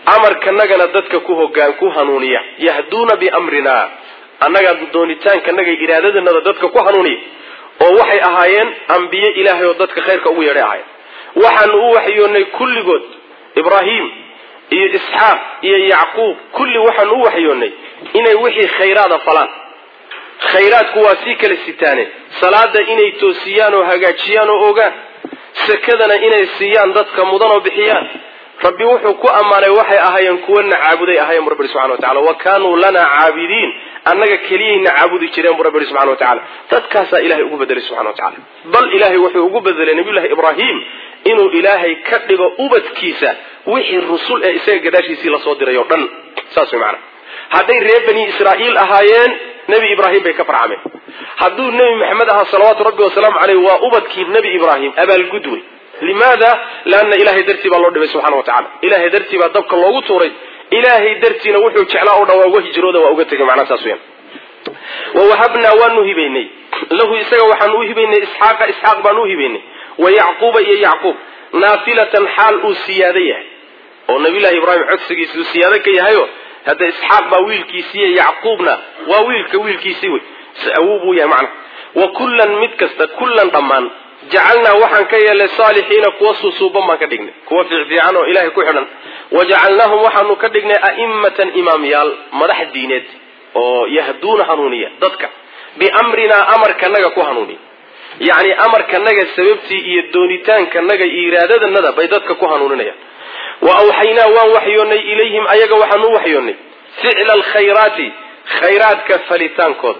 amarkanagana dadka ku hogaan ku hanuuniya yahduuna biamrina annaga doonitaankanaga iraadadanada dadka ku hanuuniya oo waxay ahaayeen ambiye ilaahay oo dadka khayrka ugu yeedhay ahaayeen waxaanu u waxyoonnay kulligood ibraahim iyo isxaaq iyo yacquub kulli waxaanu u waxyoonnay inay wixii khayraada falaan khayraadku waa sii kala sitaaneen salaada inay toosiyaan oo hagaajiyaan oo ogaan sakadana inay siiyaan dadka mudan oo bixiyaan rabbi wuxuu ku ammaanay waxay ahaayeen kuwana caabuday ahayen bu rabbi subxana wa tacala wa kaanuu lanaa caabidiin annaga keliyayna caabudi jireen bu rabbi ihi subxana wa tacala dadkaasaa ilahay ugu bedelay subxana wa tacala bal ilaahay wuxuu ugu bedelay nabiyullahi ibraahim inuu ilaahay ka dhigo ubadkiisa wixii rusul ee isaga gadaashiisii lasoo diray oo dhan saas way macana hadday reer bani israa'iil ahaayeen nebi ibraahim bay ka farcameen hadduu nebi maxamed ahaa salawaatu rabbi wasalaamu caleyh waa ubadkii nebi ibraahim abaalgud wey limaada leanna ilahay dartii baa loo dhibay subxana wa tacala ilahay dartii baa dabka loogu tuuray ilaahay dartiina wuxuu jeclaa o dhan waa uga hijrooda waa uga tegay macnaha saas weyan wawahabnaa waanu hibaynay lahu isaga waxaanu u hibaynay isxaaqa isxaaq baanu u hibaynay wa yacquuba iyo yacquub naafilatan xaal uu siyaado yahay oo nabiyullahi ibraahim codsigiisa uu siyaado ka yahayo hadda isxaaq baa wiilkiisiiyo yacquubna waa wiilka wiilkiisii wey awuu buu yahay macnaha wa kullan mid kasta kullan dhammaan jacalnaa waxaan ka yeelnay saalixiina kuwa suusuuban baan ka dhignay kuwa fiicfiican oo ilahay ku xidhan wajacalnaahum waxaanu ka dhignay a'immatan imaamyaal madax diineed oo yahduuna hanuuniya dadka biamrinaa amarkanaga ku hanuuniya yacni amarkanaga sababtii iyo doonitaankanaga iyo iraadadanada bay dadka ku hanuuninayaan wa awxaynaa waan waxyoonnay ilayhim ayaga waxaan u waxyoonnay ficla alkhayraati khayraadka falitaankooda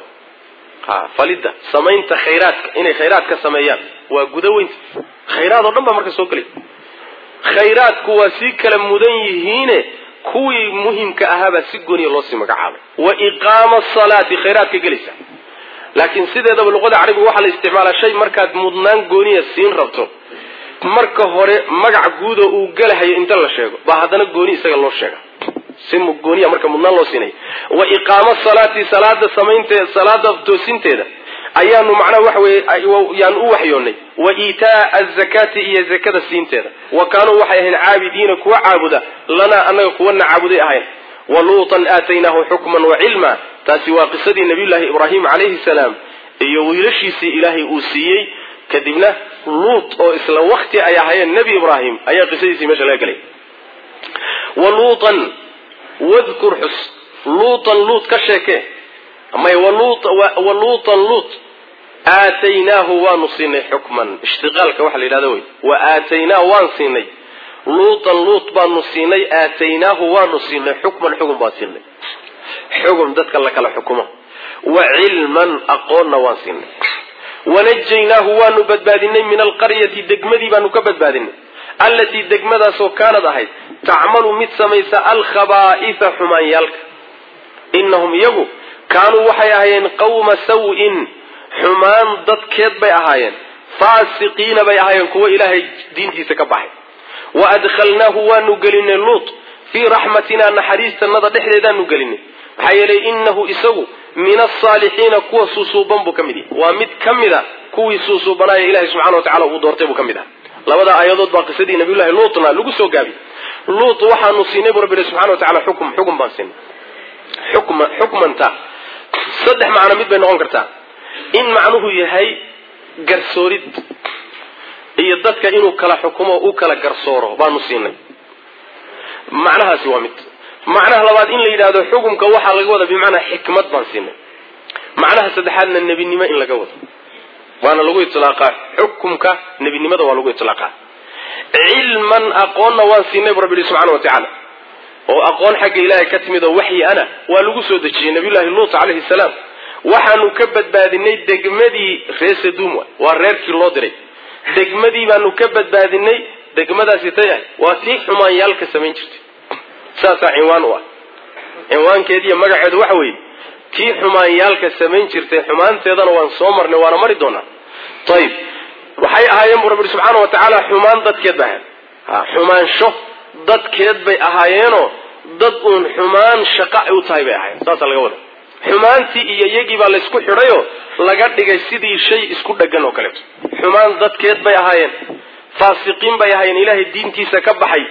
ha falidda samaynta khayraadka inay khayraadka sameeyaan waa gudaweynta khayraad oo dhan baa marka soo gelay khayraadku waa sii kala mudan yihiine kuwii muhimka ahaabaa si gooniya loo sii magacaabay wa iqaama asalaati khayraadka gelaysa laakiin sideedaba luqada carabiga waxaa la isticmaalaa shay markaad mudnaan gooniya siin rabto marka hore magac guudoo uu gelahayo inta la sheego baa haddana gooni isaga loo sheega si gooniya marka mudnaan loo siinaya wa iqaama salaati salaada samaynteeda salaada toosinteeda ayaanu macnaha waxa weye yaanu u waxyoonnay wa iitaa azakaati iyo zakada siinteeda wa kaanuu waxay ahayn caabidiina kuwa caabuda lanaa annaga kuwana caabuday ahayn wa luutan aataynaahu xukman wa cilma taasi waa qisadii nabiyullaahi ibraahim calayhi salaam iyo wiilashiisii ilaahay uu siiyey kadibna luut oo isla wakti ay ahaayeen nebi ibraahim ayaa qisadiisii meesha laga gelay wa luutan wadkur xus luutan luut ka sheekee may wa luutan luut aataynaahu waanu siinay xukman ishtiqaalka waxa la yidhahda wey wa aataynaa waan siinay luutan luut baanu siinay aataynaahu waanu siinay xukman xugun baan siinay xugun dadka la kala xukumo wa cilman aqoonna waan siinay wanajaynaahu waanu badbaadinay min alqaryati degmadii baanu ka badbaadinay allatii degmadaasoo kaanad ahayd tacmalu mid samaysa alkhabaa'ifa xumaanyaalka inahum iyagu kaanuu waxay ahaayeen qawma saw-in xumaan dadkeed bay ahaayeen faasiqiina bay ahaayeen kuwo ilaahay diintiisa ka baxay wa adkhalnaahu waanu gelinay luut fii raxmatinaa naxariistanada dhexdeedaanu gelinay maxaa yeelay inahu isagu min asaalixiina kuwa suusuuban buu ka mid yahay waa mid ka mid a kuwii suusuubanaayo ilahay subxana wa tacala uu doortay buu ka mid ah labada aayadood baa qisadii nabiyullahi luutna lagu soo gaabiyey luut waxaanu siinay buu rabbi subxana wa tacala xukum xukum baan siinay xukma xukmanta saddex macno mid bay noqon kartaa in macnuhu yahay garsoorid iyo dadka inuu kala xukumo u kala garsooro baanu siinay macnahaasi waa mid macnaha labaad in la yidhahdo xukumka waxaa laga wada bimacnaa xikmad baan siinay macnaha saddexaadna nebinimo in laga wado waana lagu iطlaaqaa xukumka nebinimada waa lagu iطlaaqaa cilman aqoonna waan siinay bu rabbi subxana wa tacaala oo aqoon xagga ilaahay ka timid oo waxyi ana waa lagu soo dejiyey nabiyullahi luut calayhi salaam waxaanu ka badbaadinay degmadii reer sadum waa reerkii loo diray degmadii baanu ka badbaadinay degmadaasi tay ah waa tii xumaanyaalka samayn jirtay saasaa cinwaan u ah cinwaankeediiyo magaceedu waxa weeye tii xumaanyaalka samayn jirtay xumaanteedana waan soo marnay waana mari doonaa ayib waxay ahaayeen bu rabbi subxaana wa tacaala xumaan dadkeed bay ahayen xumaansho dadkeed bay ahaayeenoo dad uun xumaan shaqa u tahay bay ahaayeen saasaa laga wada xumaantii iyo iyagii baa laysku xidhayoo laga dhigay sidii shay isku dheggan oo kaleeto xumaan dadkeed bay ahaayeen faasiqiin bay ahaayeen ilaahay diintiisa ka baxay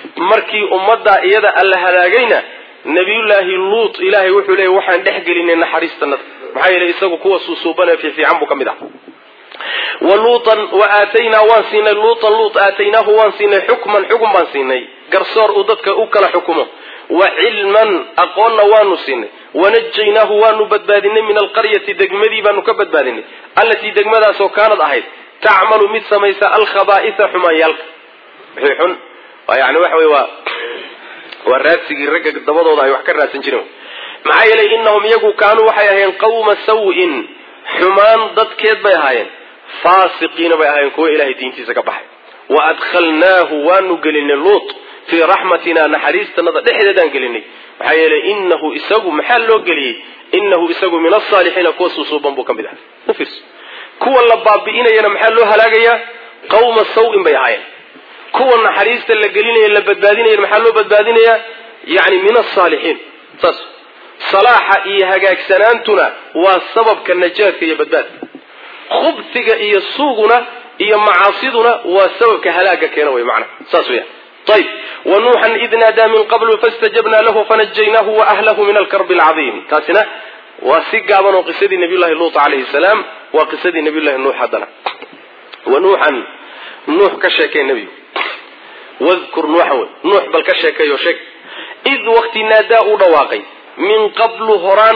markii ummaddaa iyada alla halaagayna nabiyullaahi luut ilaahay wuxuu leeyay waxaan dhex gelinay naxariistanada maxaa yeelay isagu kuwa suusuubanee fiifiican buu ka mid ah wa luutan wa aataynaa waan siinay luutan luut aataynaahu waan siinay xukman xukun baan siinay garsoor uu dadka u kala xukumo wa cilman aqoonna waanu siinay wanajaynaahu waanu badbaadinay min alqaryati degmadii baanu ka badbaadinay allatii degmadaasoo kaanad ahayd tacmalu mid samaysa alkhabaaisa xumaanyaalka wixii xun yani waxa wey waa waa raadsigii ragga dabadooda ay wax ka raadsan jireen maxaa yeelay inahum iyagu kaanuu waxay ahaayeen qawma saw-in xumaan dadkeed bay ahaayeen faasiqiina bay ahaayeen kuwa ilahay diintiisa ka baxay wa adkhalnaahu waanu gelinay luut fii raxmatina naxariistanada dhexdeedaan gelinay maxaa yeelay inahu isagu maxaa loo geliyey inahu isagu min asaalixiina kuwa suusuuban buu ka mid ahay ufiirso kuwa la baabi'inayana maxaa loo halaagayaa qawma saw-in bay ahaayeen kuwa naxariista la gelinaya la badbaadinaya maxaa loo badbaadinayaa yani min asaalixiin saas salaaxa iyo hagaagsanaantuna waa sababka najaadka iyo badbaadka khubsiga iyo suuguna iyo macaasiduna waa sababka halaaga keena wey macna saas weya ayb wa nuuxan id naadaa min qablu fastajabnaa lahu fanajaynaahu wa ahlahu min alkarbi alcadiim taasina waa si gaaban oo qisadii nabiyullahi luut calayhi salaam waa qisadii nabiyullahi nuux haddana wa nuuxan nuux ka sheekay nebigu wadkur nuuxan wey nuux bal ka sheekeeyo sheeg id waqti naadaa uu dhawaaqay min qablu horaan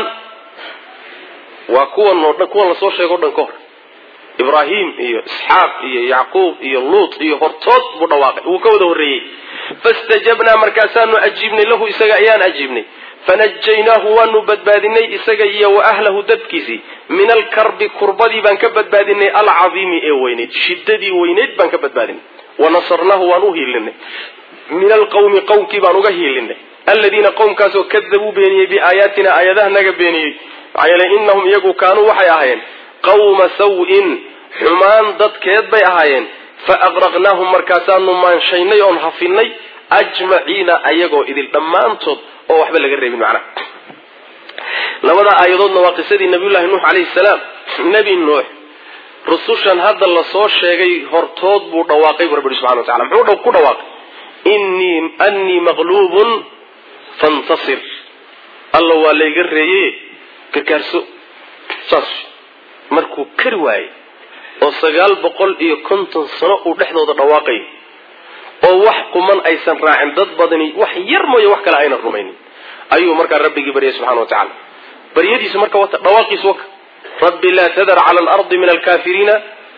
waa kuwan oo dhan kuwan lasoo sheego o dhan ka hor ibraahim iyo isxaaq iyo yacquub iyo luut iyo hortood buu dhawaaqay wuu ka wada horreeyey fastajabnaa markaasaanu ajiibnay lahu isaga ayaan ajiibnay fanajaynaahu waanu badbaadinay isaga iyo wa ahlahu dadkiisii min alkarbi kurbadii baan ka badbaadinay alcadiimi ee weyneyd shiddadii weyneyd baan ka badbaadinay wanasarnaahu waan u hiilinay min alqawmi qowmkii baan uga hiilinay aladiina qowmkaasoo kadabuu beeniyey biaayaatina aayadaha naga beeniyey maxaa yeele inahum iyagu kaanuu waxay ahaayeen qawma saw-in xumaan dadkeed bay ahaayeen fa aqraqnaahum markaasaanu maanshaynay oon hafinay ajmaciina ayagoo idil dhammaantood oo waxba laga reebin macnaha labada aayadoodna waa qisadii nabiyullahi nuux calayhi salaam nebi nuux rusushan hadda lasoo sheegay hortood buu dhawaaqay bu rabbi subxana wa tacala muxuu ku dhawaaqay innii annii maqluubun fantasir alla waa layga reeye gargaarso saas markuu kari waayey oo sagaal boqol iyo konton sano uu dhexdooda dhawaaqayo oo wax quman aysan raacin dad badani wax yar mooye wax kale aynan rumaynin ayuu markaa rabbigii baryay subxana wa tacala baryadiisu marka wata dhawaaqiisu waka rabbi laa tadar cala alardi min alkafiriina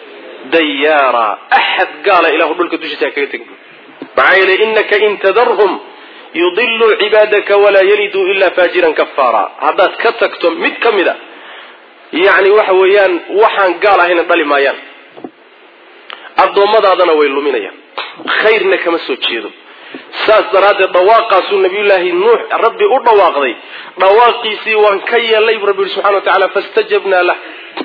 dayaara axad gaala ilahu dhulka dushiisa ha kaga tegi maxaa yeelay inaka in tadarhum yudiluu cibaadaka walaa yaliduu ilaa faajiran kafaara haddaad ka tagto mid ka mid a yacni waxa weeyaan waxaan gaal ahayna dhali maayaan addoommadaadana way luminayaan khayrna kama soo jeedo saas daraaddeed dhawaaqaasuu nabiyullaahi nuux rabbi u dhawaaqday dhawaaqiisii waan ka yeelnay bu rabbi yihi subxana wa tacala fastajabnaa lah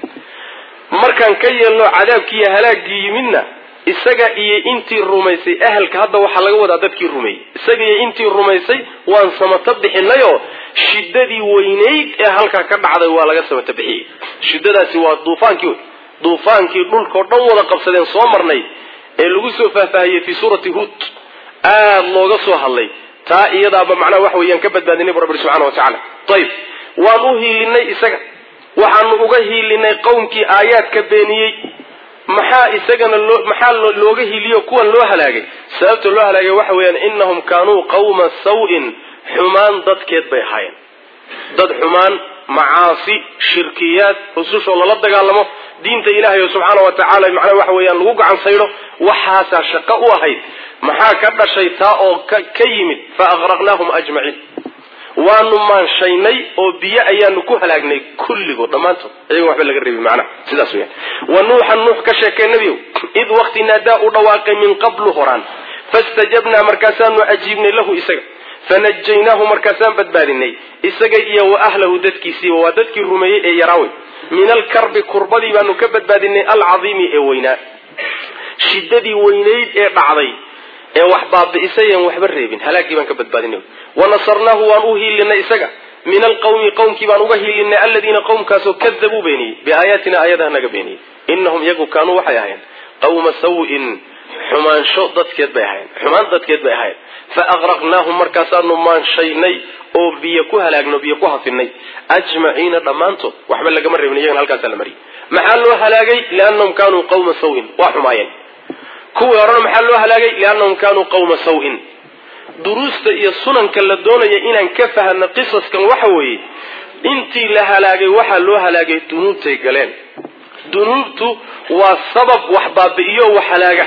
markaan ka yeelno cadaabkii iyo halaaggii yimidna isaga iyo intii rumaysay ahalka hadda waxaa laga wadaa dadkii rumeeyey isaga iyo intii rumaysay waan samato bixinayoo shiddadii weynayd ee halkaa ka dhacday waa laga samato bixiyey shiddadaasi waa duufaankii wey duufaankii dhulkao dhan wada qabsadeen soo marnay ee lagu soo faahfaahiyey fii suurati huud aada looga soo hadlay taa iyadaaba macnaha waxa weeyaan ka badbaadinay bu rabbi subxana wa tacaala ayib waan u hiilinay isaga waxaanu uga hiilinay qowmkii aayaadka beeniyey maxaa isagana loo maxaa looga hiiliyo kuwan loo halaagay sababta loo halaagay waxa weeyaan inahum kaanuu qawma saw-in xumaan dadkeed bay ahaayeen dad xumaan macaasi shirkiyaad rusushoo lala dagaalamo diinta ilaahay subxaana wa tacaala macnaha waxa weeyaan lagu gacan saydho waxaasaa shaqo u ahayd maxaa ka dhashay taa oo ka yimid fa aqraqnaahum ajmaciin waanu maanshaynay oo biyo ayaanu ku halaagnay kulligood dhammaantood iyagon waxba laga reebi macnaha sidaas weyaan wa nuuxan nuux ka sheekay nebiyow id waqti naadaa u dhawaaqay min qablu horaan fastajabnaa markaasaanu ajiibnay lahu isaga fanajaynaahu markaasaan badbaadinay isaga iyo wa ahlahu dadkiisiiba waa dadkii rumeeyey ee yaraawey min alkarbi kurbadii baanu ka badbaadinay alcadiimi ee weynaa shiddadii weynayd ee dhacday ee wax baabi'isay aan waxba reebin halaagii baan ka badbaadinay wanasarnaahu waan u hiilinay isaga min alqawmi qowmkii baan uga hiilinay aladiina qowmkaasoo kadabuu beeniyey biaayaatina aayadaha naga beeniyey inahum iyagu kaanuu waxay ahayn qawma saw-in xumaansho dadkeed bay ahayn xumaan dadkeed bay ahayn fa aqraqnaahum markaasaanu maanshaynay oo biyo ku halaagno biyo ku hafinay ajmaciina dhammaantood waxba lagama reebin iyagana halkaasaa la mariyay maxaa loo halaagay liannahum kaanuu qawma sawin waa xumaayeen kuwii horena maxaa loo halaagay liannahum kaanuu qawma sawin duruusta iyo sunanka la doonaya inaan ka fahano qisaskan waxa weeye intii la halaagay waxaa loo halaagay dunuubtay galeen dunuubtu waa sabab wax baabi'iyo wax halaaga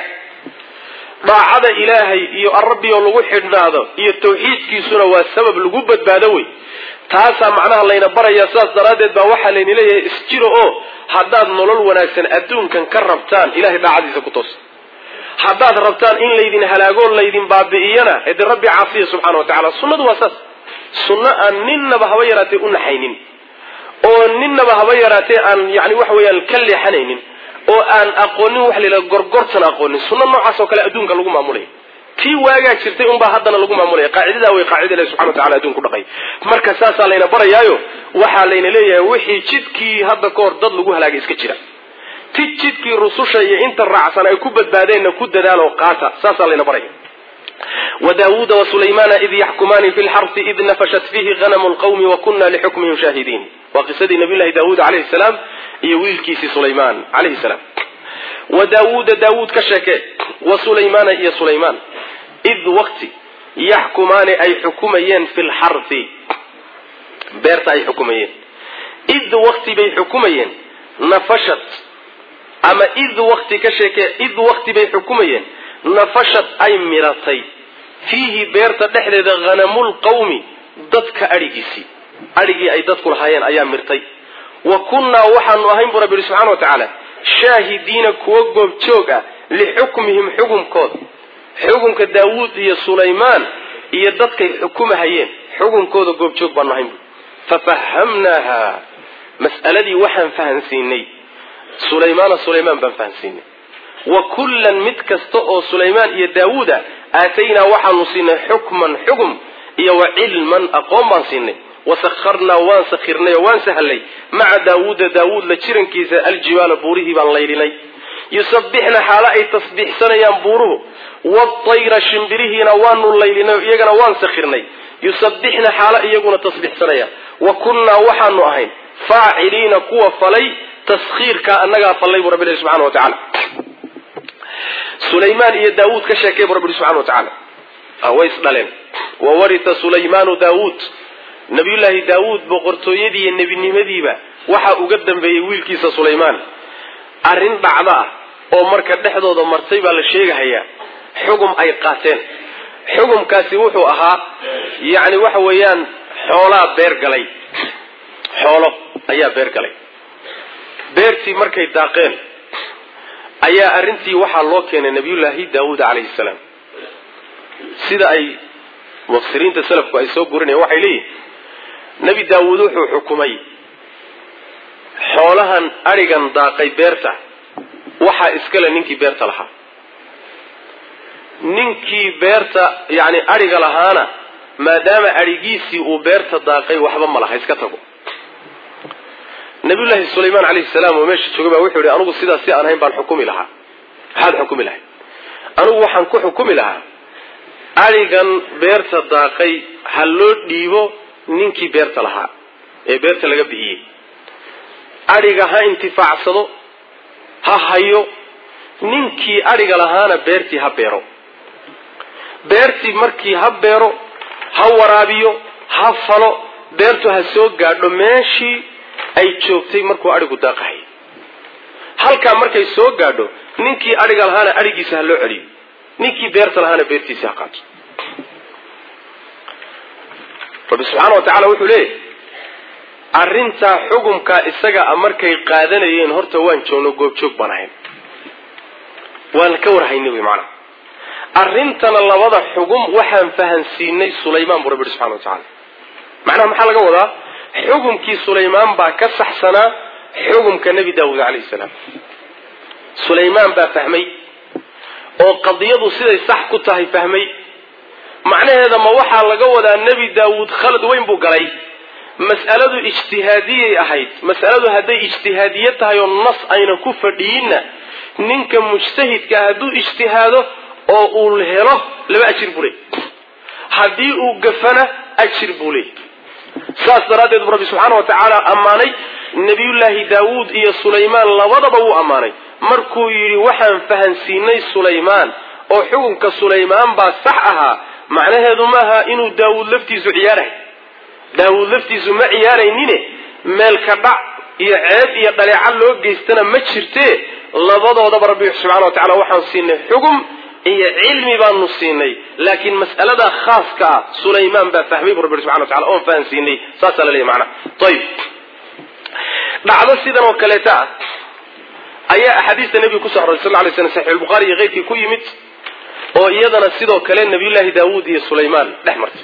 daacada ilaahay iyo arabbioo lagu xidhnaado iyo tawxiidkiisuna waa sabab lagu badbaado wey taasaa macnaha layna barayaa sidaas daraaddeed baa waxaa layna leeyahay isjiro oo haddaad nolol wanaagsan adduunkan ka rabtaan ilahay daacadiisa ku toosa haddaad rabtaan in laydin halaagoo laydin baabi'iyana ede rabbi caafiya subxana wa tacala sunnadu waa saas sunno aan ninnaba haba yaraatee u naxaynin oo ninnaba haba yaraatee aan yani waxa weeyaan ka leexanaynin oo aan aqoonin waxa la yidhaha gorgortan aqoonin sunno noocaas oo kale adduunka lagu maamulaya tii waagaa jirtay unbaa haddana lagu maamulaya qaacidadaa way qaacida ilahi subxana wa tacala adduunka udhaqay marka saasaa layna barayaayo waxaa layna leeyahay wixii jidkii hadda ka hor dad lagu halaagay iska jira ti jidkii rususha iyo inta raacsan ay ku badbaadeenna ku dadaaloo qaata saasaa layna baraya wdaawuuda wasulaymaana id yaxkumaani fi lxarfi id nafashat fiihi hanamu lqawmi wa kuna lixukmihim shaahidiin waa qisadii nabiy llahi daawuud calayhi salaam iyo wiilkiisii sulaymaan calayhi salaam wa daawuuda daawuud ka sheeke wa sulaymaana iyo sulaymaan id waqti yaxkumaani ay xukumayeen fi lxarfi beerta ay xukumayeen id waqti bay xukumayeen nafashat ama id waqti ka sheeke id waqti bay xukumayeen nafashad ay miratay fiihi beerta dhexdeeda hanamul qawmi dadka adhigiisii adhigii ay dadku lahaayeen ayaa mirtay wa kunnaa waxaanu ahayn buu rabbi yihi subxana wa tacaala shaahidiina kuwa goobjoog ah lixukmihim xukumkooda xukumka daawuud iyo sulaymaan iyo dadkay xukumahayeen xukunkooda goobjoog baanu ahayn bu fafahamnaaha mas'aladii waxaan fahansiinay sulaymaana sulaymaan baan fahansiinay wa kullan mid kasta oo sulaymaan iyo daawuud ah aataynaa waxaanu siinay xukman xugum iyo wa cilman aqoon baan siinay wasakharnaa waan sakhirnay oo waan sahlay maca daawuuda daawuud la jirankiisa aljibaala buurihii baan laydhinay yusabbixna xaalo ay tasbiixsanayaan buuruhu waatayra shimbirihiina waanu laydhinay iyagana waan sakhirnay yusabbixna xaalo iyaguna tasbiixsanayaan wa kunnaa waxaanu ahayn faaciliina kuwa falay taskhiirkaa annagaa fallay buu rabbi ilahi subxana wa tacala sulaymaan iyo daawuud ka sheekay bu rabbi subxana wa tacaala way isdhaleen wa warita sulaymaanu daawuud nabiyullaahi daawuud boqortooyadii iyo nebinimadiiba waxaa uga dambeeyey wiilkiisa sulaymaan arrin dhacdo ah oo marka dhexdooda martay baa la sheegahayaa xugum ay qaateen xugumkaasi wuxuu ahaa yacni waxa weeyaan xoolaa beer galay xoolo ayaa beer galay beertii markay daaqeen ayaa arrintii waxaa loo keenay nabiyullaahi daawuud calayhi salaam sida ay mufsiriinta salafku ay soo gurinayaan waxay leeyihin nebi daawuud wuxuu xukumay xoolahan adhigan daaqay beerta waxaa iskale ninkii beerta lahaa ninkii beerta yacni adhiga lahaana maadaama adhigiisii uu beerta daaqay waxba ma laha iska tago nabiyullaahi sulaymaan calayhi salaam oo meesha jooga baa wuxuu yihi anugu sidaas si aan ahayn baan xukumi lahaa maxaad xukumi lahayd anugu waxaan ku xukumi lahaa adhigan beerta daaqay ha loo dhiibo ninkii beerta lahaa ee beerta laga bixiyey adhiga ha intifaacsado ha hayo ninkii adhiga lahaana beertii ha beero beertii markii ha beero ha waraabiyo ha falo beertu ha soo gaadho meeshii ay joogtay markuu adhigu daaqahay halkaa markay soo gaadho ninkii adhiga lahaana adhigiisa ha loo celiyo ninkii beerta lahaana beertiisa ha qaato rabbi subxaana wa tacala wuxuu leeyahy arrintaa xugumkaa isaga a markay qaadanayeen horta waan joogno goobjoog baan ahayn waan ka warhaynay wy maanaa arrintana labada xugum waxaan fahansiinay sulaymaan buu rabbi yihi subxana wa tacala macnaha maxaa laga wadaa xugumkii sulaymaan baa ka saxsanaa xugumka nebi daawuud calayhi salaam sulaymaan baa fahmay oo qadiyadu siday sax ku tahay fahmay macnaheeda ma waxaa laga wadaa nebi daawuud khalad weyn buu galay mas'aladu ijtihaadiyay ahayd mas'aladu hadday ijtihaadiye tahay oo nas ayna ku fadhiyinna ninka mujtahidka hadduu ijtihaado oo uu helo laba ajir buu leey haddii uu gafana ajir buu leey saas daraaddeed bu rabbi subxaana wa tacaala ammaanay nebiyullaahi daawuud iyo sulaymaan labadaba wuu ammaanay markuu yidhi waxaan fahansiinay sulaymaan oo xukunka sulaymaan baa sax ahaa macnaheedu maaha inuu daawuud laftiisu ciyaarahay daawuud laftiisu ma ciyaaraynine meelka dhac iyo ceeb iyo dhaleeca loo geystana ma jirtee labadoodaba rabbi subxana wa tacala waxaan siinay xugum iyo cilmi baanu siinay laakiin mas'alada khaaska ah sulaymaan baa fahmay bu rabbi subxana wa tacala oon fahansiinay saasaa la leeyahy macnaha ayib dhacdo sidan oo kaleeta ah ayaa axaadiista nebiga kusoo aroray sal lay slam saxix albukhaari iyo keyrkii ku yimid oo iyadana sidoo kale nabiyullaahi daawuud iyo sulaymaan dhex martay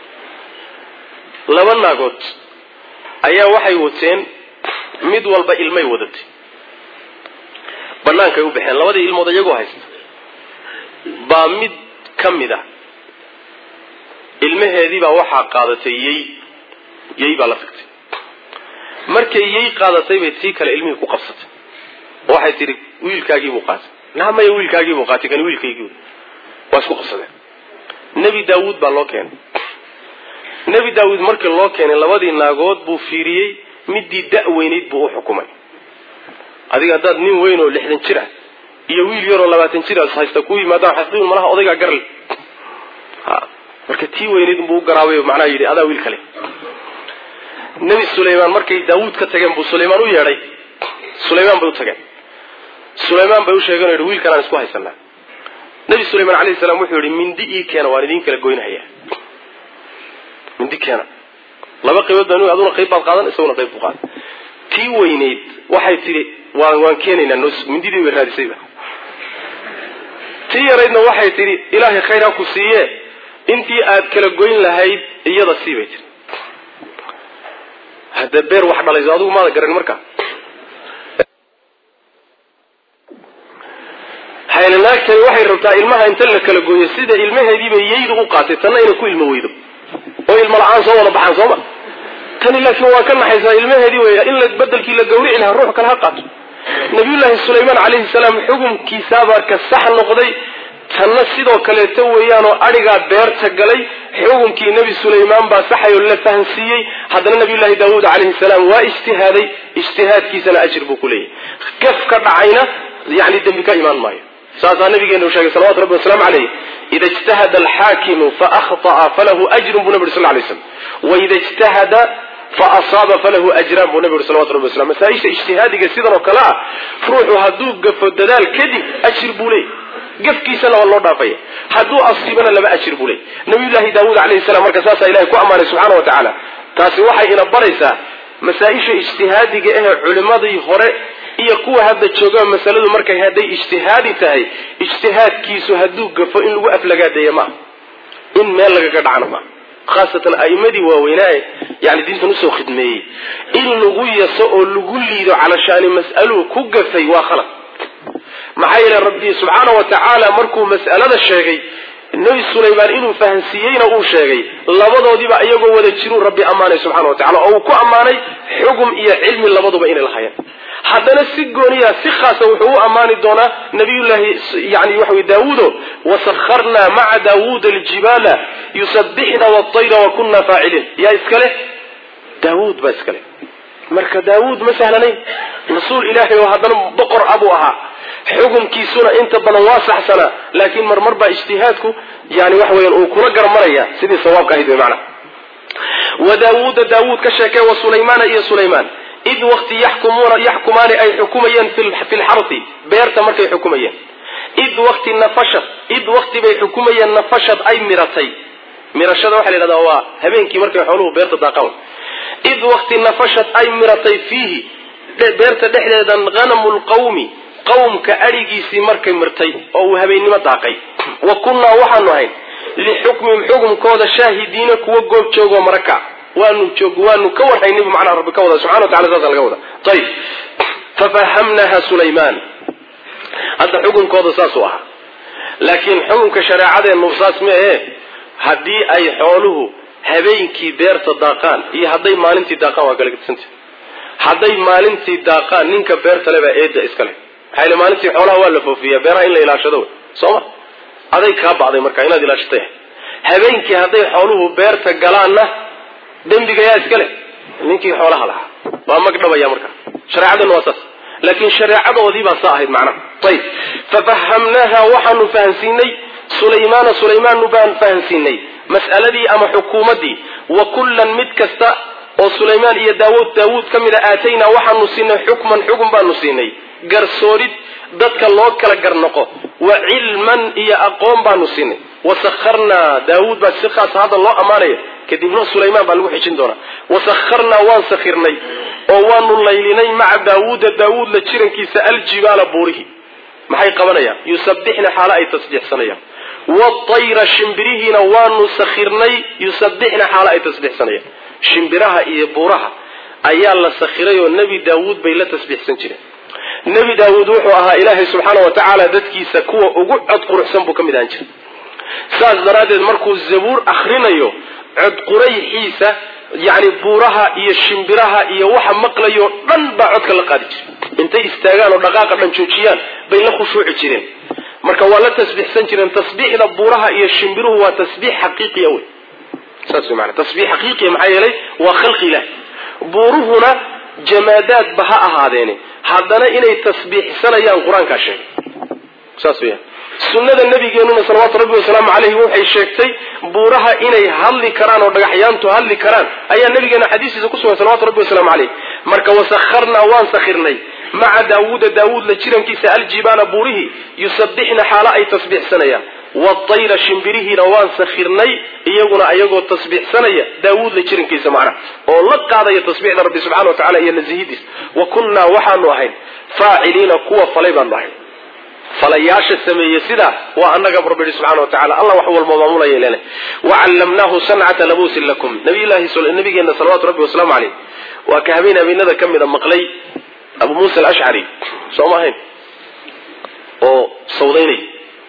laba naagood ayaa waxay wateen mid walba ilmay wadatay bannaankay u baxeen labadii ilmood iyagoo haysta baa mid ka mid a ilmaheedii baa waxaa qaadatay yey yey baa la tagtay markay yey qaadatay bay tii kale ilmihii ku qabsatay oo waxay tidhi wiilkaagiibuu qaatay naamaya wiilkaagiibuu qaatay kan wiilkaygii waa isku qabsadeen nebi daawuud baa loo keenay nebi daawuud markii loo keenay labadii naagood buu fiiriyey midii da-weynayd buu u xukumay adiga haddaad nin weyn oo lixdan jir ah iyo wiil yaroo labaatan jir as haysta ku yimaadaan xasdiin malaha odaygaa garle ha marka tii weynayd buu u garaabay macnaha yidhi adaa wiil kale nebi sulaymaan markay daawuud ka tageen buu sulaymaan u yeedhay sulaymaan bay u tageen sulaymaan bay u sheegeen o yidhi wiilkan aan isku haysanaa nebi sulaymaan alayhi salaam wuxuu yidhi mindi ii keena waan idiin kala goynhayaa mindi keena laba qaybood baan aduna qayb baad qaadan isaguna qayb buu qaadan tii weynayd waxay tidhi waan waan keenaynaa nos mindidii bay raadisayba tii yaraydna waxay tidhi ilaahay khayr ha ku siiye intii aad kala goyn lahayd iyada sii bay tiri hadda beer wax dhalayso adigu maada garan marka haylanaagtani waxay rabtaa ilmaha inta la kala gooyo sida ilmaheediiba yeydu u qaatay tanna inay ku ilmo weydo oo ilmo la-aan soo wada baxaan sooma tani laakiin waa ka naxaysaa ilmaheedii wey in la bedelkii la gawrici lahaa ruux kale ha qaato nabiyullaahi sulaymaan calayhi salaam xukunkiisaabaa ka sax noqday tanna sidoo kaleeto weeyaanoo adhigaa beerta galay xukunkii nebi sulaymaan baa saxayoo la fahansiiyey haddana nabiyullaahi daawuud calayhi salaam waa ijtihaaday ijtihaadkiisana ajir buu ku leeyahy gaf ka dhacayna yani dembi ka imaan maayo saasaa nabigeena u sheegay salawatu rabbi wasalaamu caleyh ida ijtahada alxaakimu faahطa'a falahu ajrun buu nabi uri sal lay slam waida ijtahada faasaaba falahu ajraan buu nabi uri salawatu rabbi waslam masaaisha ijtihaadiga sidan oo kale ah ruuxu hadduu gafo dadaal kadib ajir buu leey gafkiisana waa loo dhaafaya hadduu asiibana laba ajir buu leey nabiyullaahi daawuud calayhi salam marka saasaa ilahay ku ammaanay subxaana wa tacaala taasi waxay ina baraysaa masaa-isha ijtihaadiga ahee culimmadii hore iyo kuwa hadda joogaa masaladu markay hadday ijtihaadi tahay ijtihaadkiisu hadduu gafo in lagu aflagaadeeya maaha in meel lagaga dhacna maaha khaasatan a'imadii waaweynaae yani diintan usoo khidmeeyey in lagu yaso oo lagu liido calashaani mas'aluu ku gafay waa khalad maxaa yeele rabbi subxaana wa tacaala markuu mas'alada sheegay nebi sulaymaan inuu fahansiiyeyna uu sheegay labadoodiiba iyagoo wada jiruu rabbi ammaanay subxana wa tacala oo uu ku ammaanay xugum iyo cilmi labaduba inay lahaayeen haddana si gooniya si khaasa wuxuu u ammaani doonaa nabiyullaahi yani waxa wey daawuudo wasakharnaa maca daawuuda aljibaala yusabbixna waatayra wa kunna faaciliin yaa iskale daawuud baa iskale marka daawuud ma sahlanayn rasuul ilaahay oo haddana boqor abuu ahaa xukunkiisuna inta badan waa saxsanaa laakiin marmar baa ijtihaadku yani waxa weyan uu kula garmaraya sidii sawaabka ahayd wey macana wa daawuuda daawuud ka sheekee wa sulaymaana iyo sulaymaan id wakti yaxkumuuna yaxkumaani ay xukumayeen fi lxarsi beerta markay xukumayeen id wakti nafashad id wakti bay xukumayeen nafashad ay miratay mirashada waxa la yidhahdaa waa habeenkii markay xooluhu beerta daaqaan id wakti nafashad ay miratay fiihi beerta dhexdeeda hanamu lqawmi qawmka adhigiisii markay mirtay oo uu habeennimo daaqay wa kunnaa waxaanu ahayn lixukmihim xukumkooda shaahidiina kuwa goob joogoo maraka waanu joog waanu ka warhaynay bu macnaha rabbi ka wada subxana wa tacala saasa laga wada ayib fafahamnaha sulaymaan hadda xukunkooda saasuu ahaa laakiin xukunka shareecadeennu saas ma ahe haddii ay xooluhu habeenkii beerta daaqaan iyo hadday maalintii daaqaan waa kala gedisantahy hadday maalintii daaqaan ninka beerta le baa eedda iska leh maxaa yili maalintii xoolaha waa la foofiyaa beeraha in la ilaashado wey soo ma aday kaa bacday marka inaad ilaashatay habeenkii hadday xooluhu beerta galaanna dembiga yaa iska leh ninkii xoolaha lahaa waa magdhabaya marka shareecaduna waa saas laakiin shareecadoodii baa saa ahayd macnaha ayib fafahamnaaha waxaanu fahansiinay sulaymaana sulaymaanu baan fahansiinay mas'aladii ama xukuumaddii wa kullan mid kasta oo sulaymaan iyo daawuud daawuud ka mida aataynaa waxaanu siinay xukman xukun baanu siinay garsoorid dadka loo kala garnoqo wa cilman iyo aqoon baanu siinay wasakharnaa daawuud baa si khaasa hadda loo ammaanaya kadibna sulaymaan baa lagu xijin doonaa wasakharnaa waan sakhirnay oo waanu laylinay maca daawuuda daawuudla jirankiisa aljibaala buurihi maxay qabanayaan yusabbixna xaalo ay tasbiixsanayaan waayra shimbirihiina waanu sakhirnay yusabbixna xaalo ay tasbiixsanayaan shimbiraha iyo buuraha ayaa la sakhiray oo nebi daawuud bay la tasbiixsan jireen nebi daawuud wuxuu ahaa ilaahay subxaana wa tacaala dadkiisa kuwa ugu cod quruxsan buu ka mid ahaan jiray saas daraaddeed markuu zabuur akhrinayo cod qurayxiisa yacni buuraha iyo shimbiraha iyo waxa maqlayo dhan baa codka la qaadi jiray intay istaagaan oo dhaqaaqa dhan joojiyaan bay la khushuuci jireen marka waa la tasbiixsan jireen tasbiixda buuraha iyo shimbiruhu waa tasbiix xaqiiqiya wey saas wey maana tasbiix xaqiiqiya maxaa yeelay waa khalqi ilaah buuruhuna jamaadaadba ha ahaadeene haddana inay tasbiixsanayaan qur-aankaa sheegay saas weya sunnada nabigeenuna salawaatu rabbi wasalaamu caleyhi waxay sheegtay buuraha inay hadli karaan oo dhagaxyaantu hadli karaan ayaa nabigeena xadiistiisa kusugan salawatu rabbi wasalaamu caleyh marka wasakharnaa waan sakhirnay maca daawuuda daawuud la jirankiisa aljibaala buurihii yusabbixna xaalo ay tasbiixsanayaan waayra shimbirihiina waan sakhirnay iyaguna ayagoo tasbiixsanaya daawuud la jirankiisa macnaha oo la qaadaya tasbiixda rabbi subxana wa tacala iyo nasihidiis wa kunnaa waxaanu ahayn faaciliina kuwa falay baanu ahayn falayaasha sameeye sidaa waa annaga rabbi yihi subxana wa tacala allah wax walba maamulaya lena wacallamnaahu sancata labuusin lakum nabiylahi nabigeena salawatu rabbi wasalaamu caleyh waa ka habeen habeenada ka mida maqlay abu muusa alashcari soo ma ahayn oo sawdaynay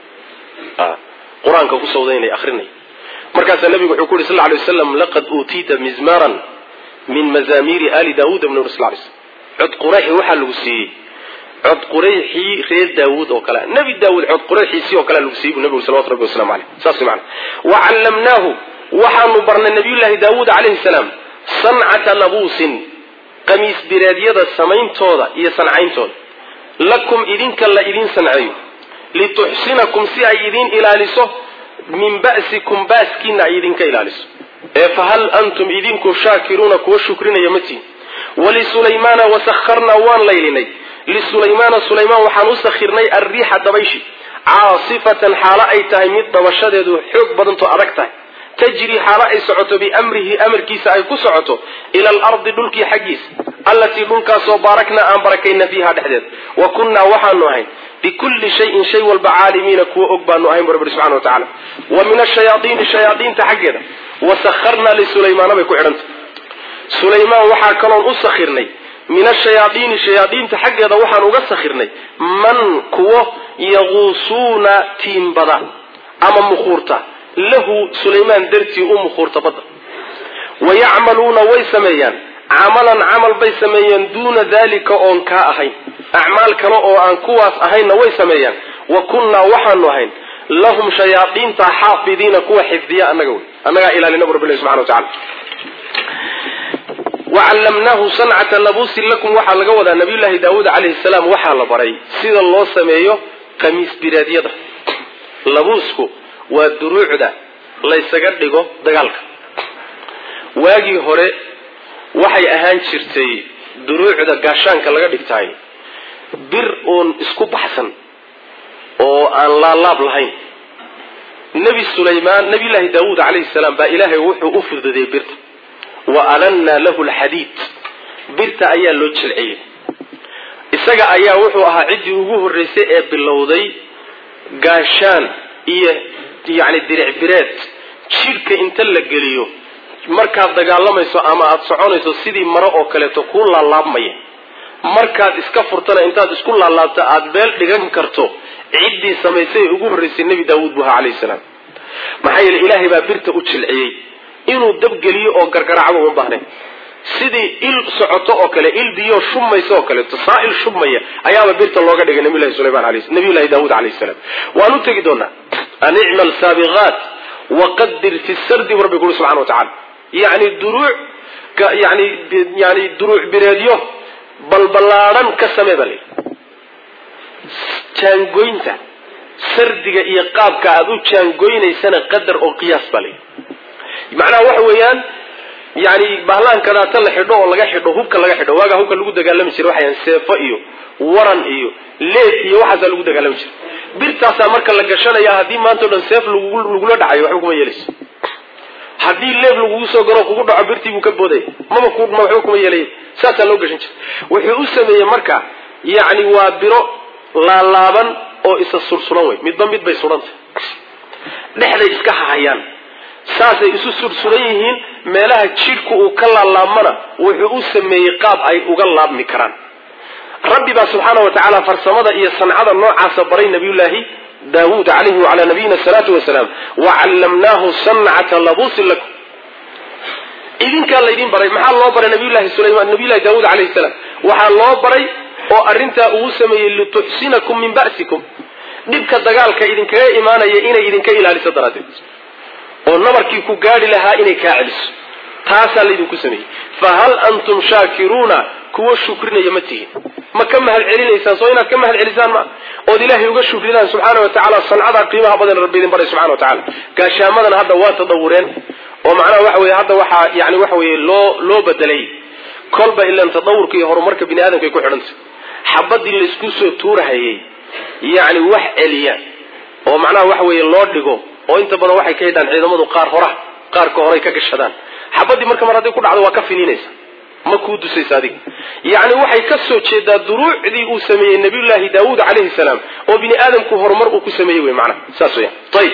qur-aanka ku sawdaynay akrinay markaasaa nabigu wuxuu ku yuri sal lla alay waslam laqad uutiita mizmaran min mazamiiri ali daawuud bn ur sl lay slm cod qurayxi waxaa lagu siiyey cod qurayxii reer daawuud oo kale nebi daawuud cod qurayxiisii oo kale lagu siiyey buu nabigu salawatu rabbi waslamu aleyh saas mana wa callamnaahu waxaanu barnay nabiyullaahi daawuud calayhi salaam sancata labuusin qamiis bireedyada samayntooda iyo sancayntooda lakum idinka la idin sanceeyo lituxsinakum si ay idin ilaaliso min ba'sikum baaskiina ay idinka ilaaliso ee fahal antum idinku shaakiruuna kuwa shukrinaya ma tihin wlisulaymaana wasakharnaa waan laylinay lisulaymaana sulaymaan waxaan u sakhirnay alriixa dabayshi caasifatan xaalo ay tahay mid dabashadeedu xoog badantoo adag tahay tajrii xaalo ay socoto biamrihi amarkiisa ay ku socoto ila alardi dhulkii xaggiisa allatii dhulkaasoo baaraknaa aan barakayna fiiha dhexdeed wa kunnaa waxaanu ahayn bikulli shayin shay walba caalimiina kuwa og baanu ahayn bu rabbi subxana wa tacala wa min ashayaaiini shayaaiinta xaggeeda wasakharnaa lisulaymaana bay ku xidhantah sulaymaan waxaa kaloon u sakhirnay min ashayaaiini shayaaiinta xaggeeda waxaan uga sakhirnay man kuwo yaquusuuna tiimbada ama mukhuurta lahu sulaymaan dartii u mukhuurta badda wa yacmaluuna way sameeyaan camalan camal bay sameeyeen duuna dalika oon kaa ahayn acmaal kale oo aan kuwaas ahaynna way sameeyaan wa kunnaa waxaanu ahayn lahum shayaaiinta xaafidiina kuwa xifdiya annaga wey annagaa ilaalina bu rabbilahi subxana wa tacala wacallamnaahu sancata labuusin lakum waxaa laga wadaa nabiyullaahi daawuud calayhi salaam waxaa la baray sida loo sameeyo qamiis biraadyada labuusku waa duruucda laysaga dhigo dagaalka waagii hore waxay ahaan jirtay duruucda gaashaanka laga dhigtaay bir uun isku baxsan oo aan laalaab lahayn nebi sulaymaan nabiyullaahi daawuud calayhi salaam baa ilaahay wuxuu u fududeeyey birta wa alannaa lahu lxadiid birta ayaa loo jilciyey isaga ayaa wuxuu ahaa ciddii ugu horreysay ee bilowday gaashaan iyo yacni diric bireed jidhka inta la geliyo markaad dagaalamayso ama aada soconayso sidii maro oo kaleeto kuu laalaabmaya markaad iska furtana intaad isku laalaabto aada beel dhigan karto ciddii samaysay ee ugu horreysay nebi daawuud buu ahaa calayhi salaam maxaa yeele ilaahay baa birta u jilciyey inuu dabgeliyo oo gargaracba uma baahnayn sidii il socoto oo kale il biyo shubmaysa oo kaleeto saail shubmaya ayaaba birta looga dhigay nabiylahi sulayman nabiyullahi daawuud alayh salaam waan u tegi doonaa an icmal saabiqaat waqadir fi sardi bu rabbi ku uri subxana wa tacala yani duruuc yani yani duruuc bireedyo balballaadhan ka samee baa layidhi jaangoynta sardiga iyo qaabka aada u jaangoynaysana qadar oo qiyaas baa layidhi macnaha waxa weeyaan yani bahlahan kadaata la xidho oo laga xidho hubka laga xidho waagaa hubka lagu dagaalami jiray waxayan seefo iyo waran iyo leed iyo waxaasaa lagu dagaalami jiray birtaasaa marka la gashanaya haddii maanta o dhan seef lagula dhacayo waxba kuma yeelayso haddii leeb lagugu soo garo kugu dhaco birtii buu ka boodaya maba waxba kuma yeelaya saasaa loo gashan jiray wuxuu u sameeyey marka yacni waa biro laalaaban oo isa sursuran wey midba mid bay surantay dhexday iska hahayaan saasay isu sursuran yihiin meelaha jidhku uu ka laalaabmana wuxuu u sameeyey qaab ay uga laabmi karaan rabbi baa subxaana wa tacaala farsamada iyo sancada noocaasa baray nabiyullaahi daawuud calayhi wacalaa nabiyina asalaatu wasalaam wa callamnaahu sancata labuusin lakum idinkaa laydin baray maxaa loo baray nabiyullahi sulaymaan nabiyullahi daawuud calayhi salaam waxaa loo baray oo arrintaa uu sameeyey lituxsinakum min ba'sikum dhibka dagaalka idinkaga imaanaya inay idinka ilaaliso daraaddeed oo nabarkii ku gaadhi lahaa inay kaa celiso taasaa laydinku sameeyey fa hal antum shaakiruuna kuwa shukrinaya ma tihin ma ka mahad celinaysaan soo inaad ka mahad celisaan ma ood ilaahay uga shukridaan subxaana wa tacaala sancadaa qiimaha badan rabbi idin baray subxana wa tacala gaashaamadana hadda waa tadawureen oo macnaha waxa weye hadda waxaa yani waxa weye loo loo bedelay kolba ilan tadawurka iyo horumarka bini aadamka ay ku xidhantay xabadii laysku soo tuurahayay yacni wax celiya oo macnaha waxa weeye loo dhigo oo inta badan waxay ka hidhaan ciidamadu qaar hora qaarka horay ka gashadaan xabadii marka mar hadday ku dhacdo waa ka finiinaysa ma kuu dusaysa adiga yacni waxay ka soo jeedaa duruucdii uu sameeyey nabiyullaahi daawuud calayhi salaam oo bini aadamku horumar uu ku sameeyey wey macnaha saas weya ayib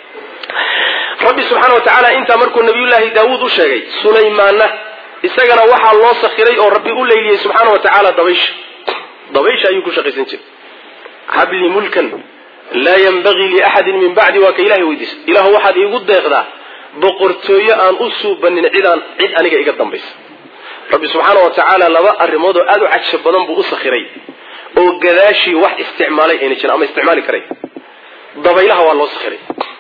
rabbi subxaana wa tacaala intaa markuu nabiyullaahi daawuud u sheegay sulaymaanna isagana waxaa loo sakhiray oo rabbi u leyliyey subxaana wa tacaala dabaysha dabaysha ayuu ku shaqaysan jiray habli mulkan laa yanbagii liaxadin min bacdi waa ka ilahay weydiisa ilahu waxaad iigu deeqdaa boqortooyo aan u suubanin cidaan cid aniga iga dambaysa rabbi subxaana wa tacaala laba arrimood oo aada u caja badan buu u sakhiray oo gadaashii wax isticmaalay ayna jirin ama isticmaali karay dabaylaha waa loo sakhiray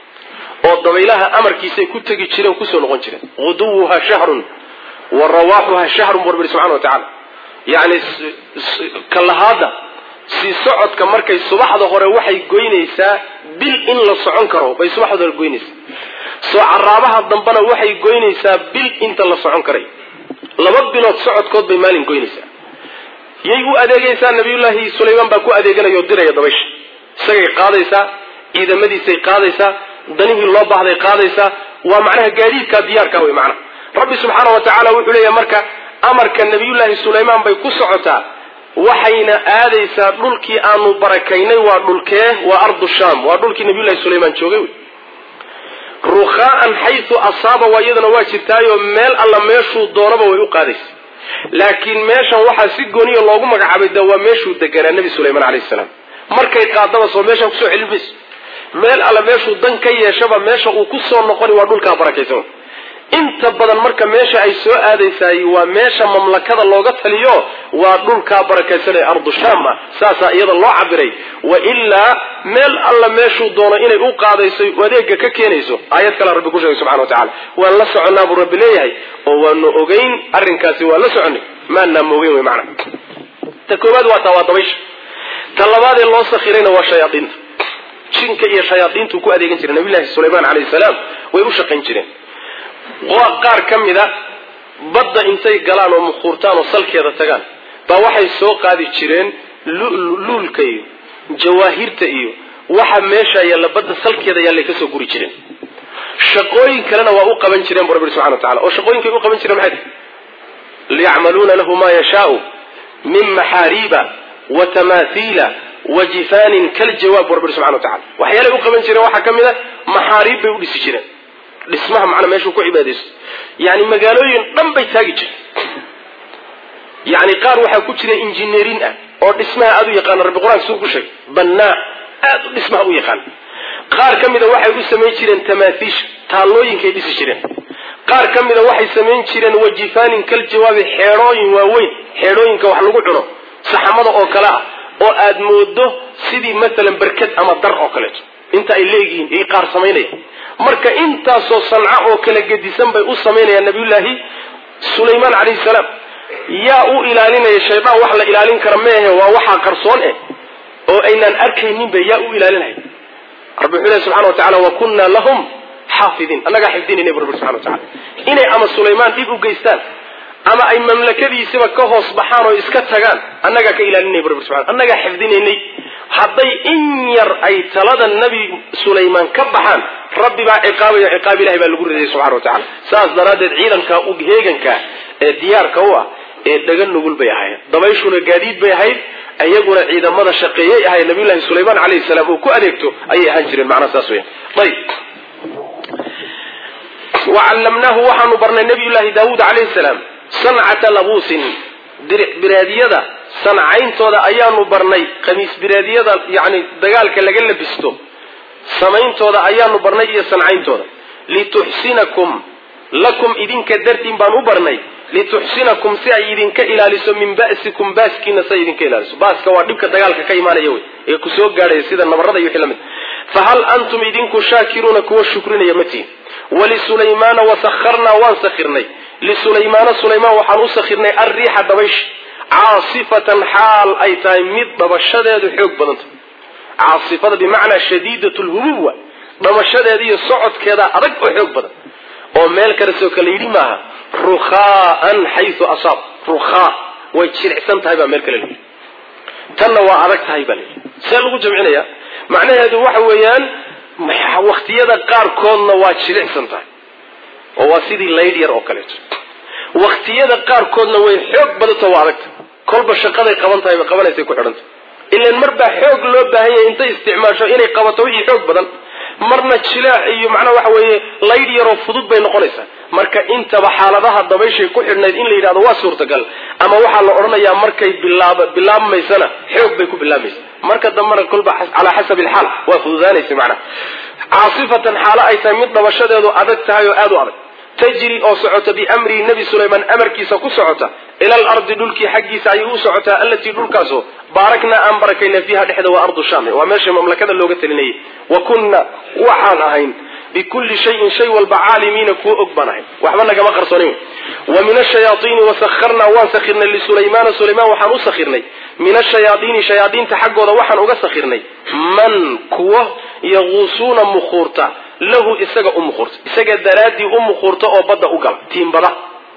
oo dabaylaha amarkiisay ku tegi jireen kusoo noqon jireen guduwuha shahrun wa rawaaxuha shahrun buu rabbi subxana wa tacaala yacni kalahaada sii socodka markay subaxda hore waxay goynaysaa bil in la socon karo bay subaxda hore goynaysaa soo caraabaha dambena waxay goynaysaa bil inta la socon karay laba bilood socodkood bay maalin goynaysaa yay u adeegaysaa nabiyullaahi sulaymaan baa ku adeeganaya oo diraya dabaysha isagay qaadaysaa ciidamadiisay qaadaysaa danihii loo baahday qaadaysaa waa macnaha gaadiidkaa diyaarka wey macnaha rabbi subxaana wa tacaala wuxuu leeyahay marka amarka nabiyullaahi sulaymaan bay ku socotaa waxayna aadaysaa dhulkii aanu barakaynay waa dhulkee waa ardu sham waa dhulkii nabiyullahi sulaymaan joogay wey rukhaa'an xaysu asaaba waa iyadana waa jirtaayoo meel alla meeshuu doonaba way u qaadaysa laakiin meeshan waxaa si gooniya loogu magacaabay de waa meeshuu deganaa nebi sulaymaan calayhi salaam markay qaadaba soo meeshaan kusoo celin mayso meel alla meeshuu dan ka yeeshaba meesha uu ku soo noqoni waa dhulkaa barakaysan inta badan marka meesha ay soo aadaysaay waa meesha mamlakada looga taliyo waa dhulkaa barakaysan ee ardu sham ah saasaa iyada loo cabiray wa ilaa meel alla meeshuu doono inay u qaadayso adeega ka keenayso aayad kale rabbi ku sheegay subxana wa tacala waan la soconnaa buu rabbi leeyahay oo waanu ogeyn arrinkaasi waan la soconnay maanaama ogeyn wey macana ta koowaad waa taa waa dabaysha ta labaadee loo sakhirayna waa shayaadiinta jinka iyo shayaadiintuu ku adeegan jiray nabiyullahi sulaymaan calayhi salaam way u shaqayn jireen qaar ka mida badda intay galaan oo mukhuurtaan oo salkeeda tagaan baa waxay soo qaadi jireen luulka iyo jawaahirta iyo waxa meesha yaalla badda salkeeda yaallay kasoo guri jireen shaqooyin kalena waa u qaban jireen bu rabbi subxana wa tacala oo shaqooyinkay u qaban jireen maxay tahay liyacmaluuna lahu ma yashaau min maxaariiba wa tamaathiila wa jifaanin kaljawaab bu rabbi subxana wa tacala waxyaalay u qaban jireen waxaa ka mid a maxaariib bay u dhisi jireen dhismaha macnaa meeshuu ku cibaadaysto yani magaalooyin dhan bay taagi jireen yani qaar waxaa ku jira injineerin ah oo dhismaha aada u yaqaana rabbi qur-aanka suu ku sheegay bannaa aada u dhismaha u yaqaan qaar ka mida waxay u samayn jireen tamaathiisha taallooyinkay dhisi jireen qaar ka mida waxay samayn jireen wajifaanin kal jawaabi xeedhooyin waaweyn xeedhooyinka wax lagu cuno saxamada oo kale ah oo aad moodo sidii maalan berkad ama dar oo kaleeto inta ay leeyihiin ay qaar samaynayaan marka intaasoo sanca oo kala gedisan bay u samaynayaan nabiyullaahi sulaymaan calayhi salaam yaa u ilaalinaya shaydaan wax la ilaalin kara meehe waa waxaa qarsoon eh oo aynaan arkayninba yaa u ilaalinaya rabbi wuxuu ilahi subxana wa tacala wa kunna lahum xaafidiin annagaa xifdinayna bu rabbi subxana wa tacala inay ama sulaymaan dhib u geystaan ama ay mamlakadiisiba ka hoos baxaan oo iska tagaan annagaa ka ilaalinay bu rabbi subxana annagaa xifdinaynay hadday in yar ay talada nebi sulaymaan ka baxaan rabbi baa ciqaabaya ciqaab ilahi baa lagu ridayay subxana wa tacala saas daraaddeed ciidanka heeganka ee diyaarka u ah ee dhaga nugul bay ahayd dabayshuna gaadiid bay ahayd iyaguna ciidamada shaqeeyay ahayd nabiyullahi sulaymaan calayhi salaam uu ku adeegto ayay ahaan jireen macnaha saas weyan ayib wacallamnaahu waxaanu barnay nabiyullaahi daawuud calayhi salaam sancata labuusin diric biraadiyada sancayntooda ayaanu barnay khamiis biraadiyada yani dagaalka laga labisto samayntooda ayaanu barnay iyo sancayntooda lituxsinakum lakum idinka dartiin baan u barnay lituxsinakum si ay idinka ilaaliso min ba'sikum baaskiina si ay idinka ilaaliso baaska waa dhibka dagaalka ka imaanaya wey ee ku soo gaadhaya sida nabarada iyo wixii lamid fahal antum idinku shaakiruuna kuwa shukrinaya ma tihin wlisulaymaana wasakharnaa waan sakhirnay lisulaymaana sulaymaan waxaan u sakhirnay alriixa dabaysh caasifatan xaal ay tahay mid dhabashadeedu xoog badanta caasifada bimacnaa shadiidat lhubuub wa dhamashadeeda iyo socodkeeda adag oo xoog badan oo meel kalesoo kale yidhi maaha rukhaaan xayu asaab rukhaa way jiricsan tahay baa meel kale layidhi tanna waa adag tahay baa layidhi see lagu jamcinaya macnaheedu waxa weeyaan waktiyada qaarkoodna waa jilicsan tahay oo waa sidii laydh yar oo kaleeto waktiyada qaarkoodna way xoog badanta waa adagta kolba shaqaday qaban tahay qabanaysay ku xidhanta ilan mar baa xoog loo baahan yahay intay isticmaasho inay qabato wixii xoog badan marna jilaac iyo macnaha waxa weeye laydh yaroo fudud bay noqonaysaa marka intaba xaaladaha dabayshay ku xidhnayd in la yidhahdo waa suurtagal ama waxaa la odhanayaa markay bilaab bilaabmaysana xoog bay ku bilaabmaysa marka dambena kolba calaa xasabi alxaal waa fududaanaysa macnaha caasifatan xaalo ay tahay mid dhabashadeedu adag tahay oo aada u adag tajri oo socota biamrihi nebi sulaymaan amarkiisa ku socota ila alardi dhulkii xaggiisa ayay u socotaa allatii dhulkaasoo baaraknaa aan barakayna fiiha dhexda waa ardu sham waa meesha mamlakada looga talinayay wa kunna waxaan ahayn bikulli shayin shay walba caalimiina kuwa og baan ahayn waxba nagama qarsoonin wa min ashayaaiini wasakharnaa waan sakhirnay lisulaymaana sulaymaan waxaan u sakhirnay min ashayaaiini shayaadiinta xaggooda waxaan uga sakhirnay man kuwo yaquusuuna mukhuurta lahu isaga u mukhuurta isaga daraaddii u mukhuurta oo badda u gala tiimbada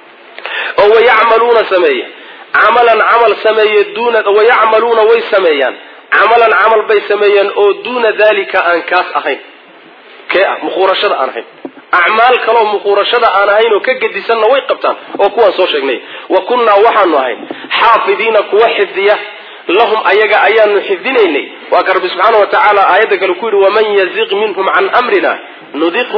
oo wayacmaluuna sameeya camalan camal sameeye duuna wayacmaluuna way sameeyaan camalan camal bay sameeyaan oo duuna dalika aan kaas ahayn kee ah mukhuurashada aan ahayn acmaal kaloo mukhuurashada aan ahayn oo ka gedisanna way qabtaan oo kuwaan soo sheegnay wa kunnaa waxaanu ahayn xaafidiina kuwa xifdiya lahum ayaga ayaanu xifdinaynay waa ka rabbi subxaana wa tacaala aayadda kale ku yidhi waman yaziq minhum can amrina nudiqhu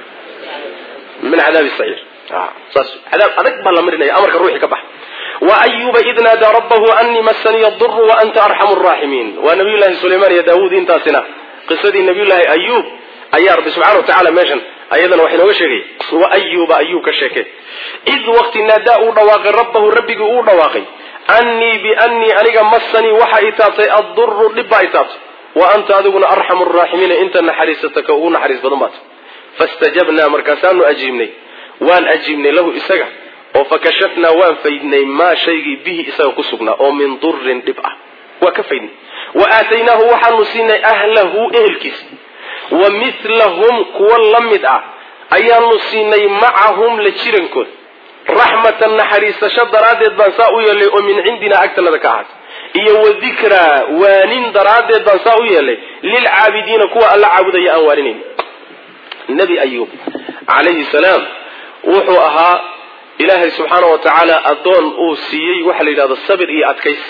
min cadaabi saciir saas cadaab adag baa la marinaya amarka ruuxi ka bax wa ayuba id naadaa rabbahu anii masaniya duru wa anta arxamu raaximiin waa nabiyullahi sulaymaan iyo daawuud intaasina qisadii nabiyullaahi ayuub ayaa rabbi subxana wa tacala meeshan ayadana wax inooga sheegay wa ayuba ayuub ka sheekay id waqti naadaa uu dhawaaqay rabbahu rabbigii uu dhawaaqay annii biannii aniga masanii waxa i taabtay adduru dhib baa i taabtay wa anta adiguna arxamu raaximiina inta naxariisata ka ugu naxariis badan baata fastajabnaa markaasaanu ajiibnay waan ajiibnay lahu isaga oo fakashafnaa waan faydnay maa shaygii bihi isaga ku sugnaa oo min durin dhib ah waa ka faydnay wa aataynaahu waxaanu siinay ahlahu ehelkiisa wa milahum kuwa la mid ah ayaanu siinay macahum la jirankooda raxmatan naxariisasho daraaddeed baan saa u yeelay oo min cindinaa agtanada ka ahaatay iyo wa dikraa waanin daraaddeed baan saa u yeelay lilcaabidiina kuwa alla caabudaya aan waaninayn nebi ayuub calayhi salaam wuxuu ahaa ilaahay subxaana wa tacaala addoon uu siiyey waxaa la yidhahdo sabir iyo adkaysi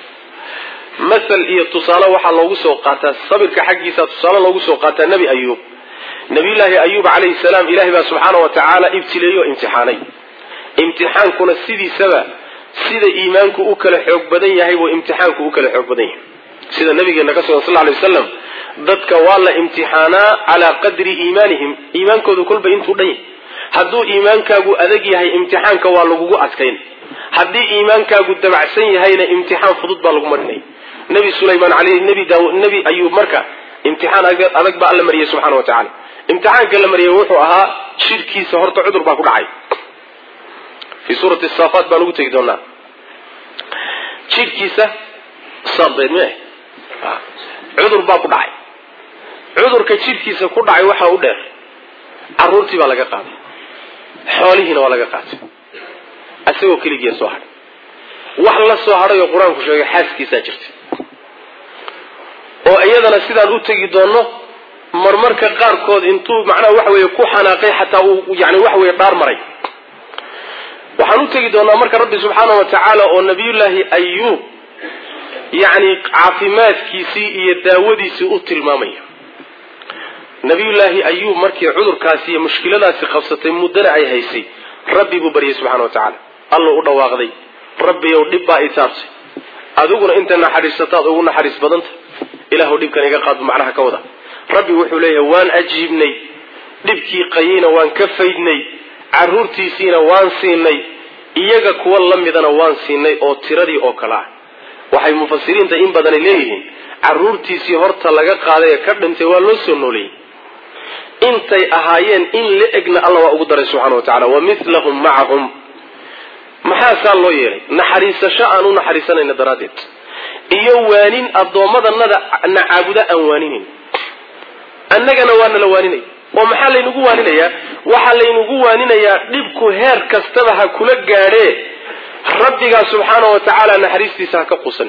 masal iyo tusaale waxaa loogu soo qaataa sabirka xaggiisa tusaale loogu soo qaataa nebi ayuub nabiyullaahi ayuub calayhi salaam ilahay baa subxaana wa tacaala ibtileeyey oo imtixaanay imtixaankuna sidiisaba sida iimaanku u kala xoog badan yahay buu imtixaanku u kala xoog badan yahay sida nabigeena ka sugan sal lla lay wasalam dadka waa la imtixaanaa calaa qadri iimaanihim iimaankoodu kolba intuu dhan yahay hadduu iimaankaagu adag yahay imtixaanka waa lagugu adkayn haddii iimaankaagu dabacsan yahayna imtixaan fudud baa lagu marinaya nebi sulaymaan aley nebi daaw nebi ayuub marka imtixaan adag baa alla mariyey subxana wa tacala imtixaanka la mariyey wuxuu ahaa shirkiisa horta cudur baa ku dhacay fii suurati saafaat baan ugu tegi doonaa jidhkiisa saadbeed mi cudur baa ku dhacay cudurka jidhkiisa ku dhacay waxaa u dheer caruurtii baa laga qaaday xoolihiina waa laga qaatay isagoo keligiia soo hadhay wax la soo hadhay oo qur-aanku sheegay xaaskiisaa jirta oo iyadana sidaan u tegi doonno marmarka qaarkood intuu macnaha waxa weeye ku xanaaqay xataa uu yani waxa weye dhaar maray waxaan u tegi doonaa marka rabbi subxaana wa tacaala oo nabiyullaahi ayuub yacni caafimaadkiisii iyo daawadiisii u tilmaamaya nabiyullaahi ayuub markii cudurkaasi iyo mushkiladaasi qabsatay muddana ay haysay rabbi buu baryay subxana wa tacaala alluu u dhawaaqday rabbiyow dhib baa i taabtay adiguna inta naxariisataad ugu naxariis badanta ilaahu dhibkan iga qaadbu macnaha ka wada rabbi wuxuu leeyahay waan ajiibnay dhibkii qayeyna waan ka faydnay carruurtiisiina waan siinay iyaga kuwa la midana waan siinay oo tiradii oo kale ah waxay mufasiriinta in badani leeyihiin carruurtiisii horta laga qaaday ee ka dhintay waa loo soo nooleeyey intay ahaayeen in la egna alla waa ugu daray subxana wa tacala wa milahum macahum maxaa saa loo yeelay naxariisasho aan u naxariisanayna daraaddeed iyo waanin addoommadanada na caabuda aan waaninayn annagana waa nala waaninaya oo maxaa laynagu waaninayaa waxaa laynagu waaninayaa dhibku heer kastaba ha kula gaadhee rabbigaa subxaana wa tacaala naxariistiisa ha ka qusan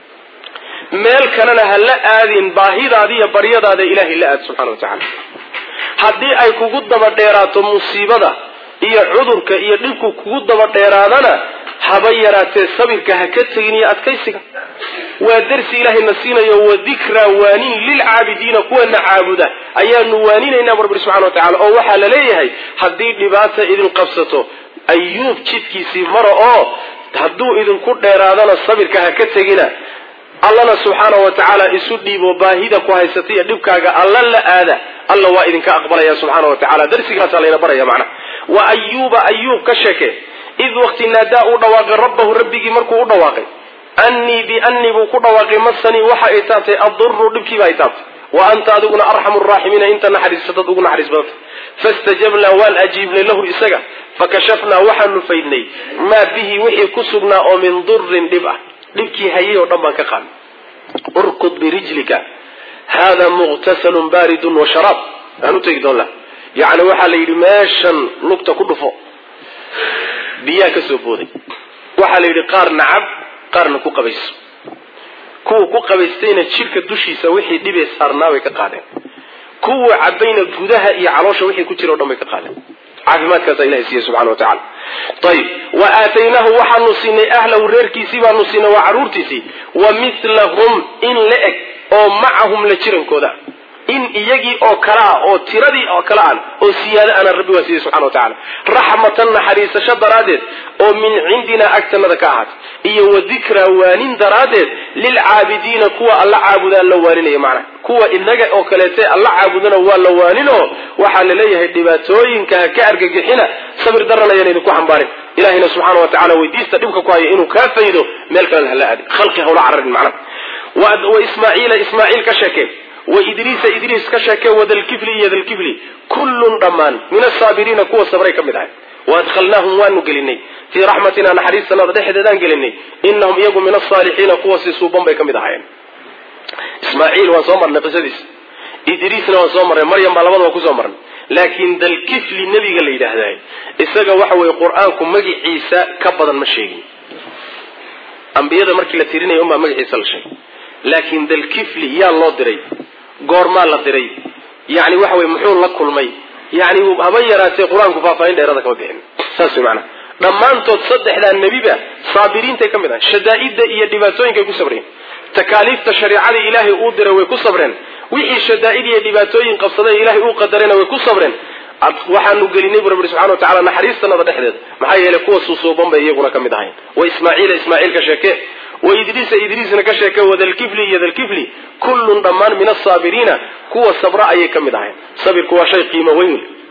meel kalena ha la aadin baahidaada iyo baryadaada ilaahay la aad subxana wa tacaala haddii ay kugu daba dheeraato musiibada iyo cudurka iyo dhibku kugu daba dheeraadana haba yaraatee sabirka ha ka tegin iyo adkaysiga waa darsi ilaahayna siinayo wa dikraa waanin lilcaabidiina kuwana caabuda ayaanu waaninaynaa bu rabbi subxana wa tacala oo waxaa la leeyahay haddii dhibaata idin qabsato ayuub jidkiisii mara oo hadduu idinku dheeraadana sabirka ha ka tegina allana subxaana wa tacaala isu dhiibo baahida ku haysata iyo dhibkaaga alla la aada alla waa idinka aqbalaya subxaana wa tacala darsigaasaa layna baraya macnaha wa ayuuba ayuub ka sheeke id waqti naadaa uu dhawaaqay rabbahu rabbigii markuu u dhawaaqay annii biannii buu ku dhawaaqay masanii waxa ay taabtay adduru dhibkiiba ay taabtay wa anta adiguna arxamu raaximiina inta naxariisatad ugu naxariis badanta fastajabnaa waan ajiibnay lahu isaga fakashafnaa waxaanu faydnay maa bihi wixii ku sugnaa oo min durin dhib ah dhibkii hayay oo dhan baan ka qaadnay urkud birijlika hada muqtasalun baaridun wa sharaab aan u tegi doonla yacni waxaa la yidhi meeshan lugta ku dhufo biyaa ka soo booday waxaa la yidhi qaar nacab qaarna ku qabayso kuwa ku qabaystayna jidhka dushiisa wixii dhibee saarnaabay ka qaadeen kuwa cabayna gudaha iyo caloosha wixii ku jira o dhan bay ka qaadeen caafimaadkaasa ilahay siiye subxana wa tacala ayib wa aataynaahu waxaanu siinay ahlahu reerkiisii baanu siinay waa carruurtiisii wa milahum in la eg oo macahum la jirankooda in iyagii oo kale ah oo tiradii oo kale aan oo siyaado ana rabbi waa siiyey subxana wa tacala raxmatan naxariisasho daraaddeed oo min cindinaa agtanada ka ahaatay iyo wa dikraa waanin daraaddeed lilcaabidiina kuwa alla caabudaan la waaninaya macnaha kuwa inaga oo kaleete alla caabudana waa la waaninoo waxaa la leeyahay dhibaatooyinka ha ka argagixina sabir daran ayaan idinku xambaarin ilahayna subxaana wa tacala weydiista dhibka ku haya inuu kaa faydo meel kalena hala aadin khalqi hawla cararin macnaha wa ismaaciila ismaaciil ka sheekee wa idriisa idriis ka sheekee wadalkifli iyo dalkifli kullun dhammaan min asaabiriina kuwa sabray ka mid ahay waadkhalnaahum waanu gelinay fii raxmatina naxariistanada dhexdeedaan gelinay inahum iyagu min asaalixiina kuwa si suuban bay ka mid ahaayeen ismaaciil waan soo marnay qisadiis idriisna waan soo marnay maryam baa labadaba kusoo marnay laakiin dalkifli nebiga la yidhaahday isaga waxa weye qur-aanku magiciisa ka badan ma sheegin ambiyada markii la tirinaya unbaa magaciisa la sheegay laakiin dalkifli yaa loo diray goormaa la diray yani waxa weye muxuu la kulmay yani haba yaraatee qur-aanku faahfaahin dheerada kama bixin saas wey maanaa dhammaantood saddexdaa nebiba saabiriintay ka mid ahay shadaa'idda iyo dhibaatooyinkay ku sabreen takaaliifta shareecada ilaahay uu diray way ku sabreen wixii shadaa'id iyo dhibaatooyin qabsaday ilaahay uu qadarayna way ku sabreen waxaanu gelinay bu rabbi subxana wa tacala naxariistanada dhexdeeda maxaa yeelay kuwa suusuuban bay iyaguna ka mid ahayn wa ismaaciila ismaaciil ka sheeke wa idriisa idriisna ka sheeke wadalkifli iyo dalkifli kullun dhammaan min asaabiriina kuwa sabra ayay ka mid ahayn sabirku waa shay qiimo weyn wey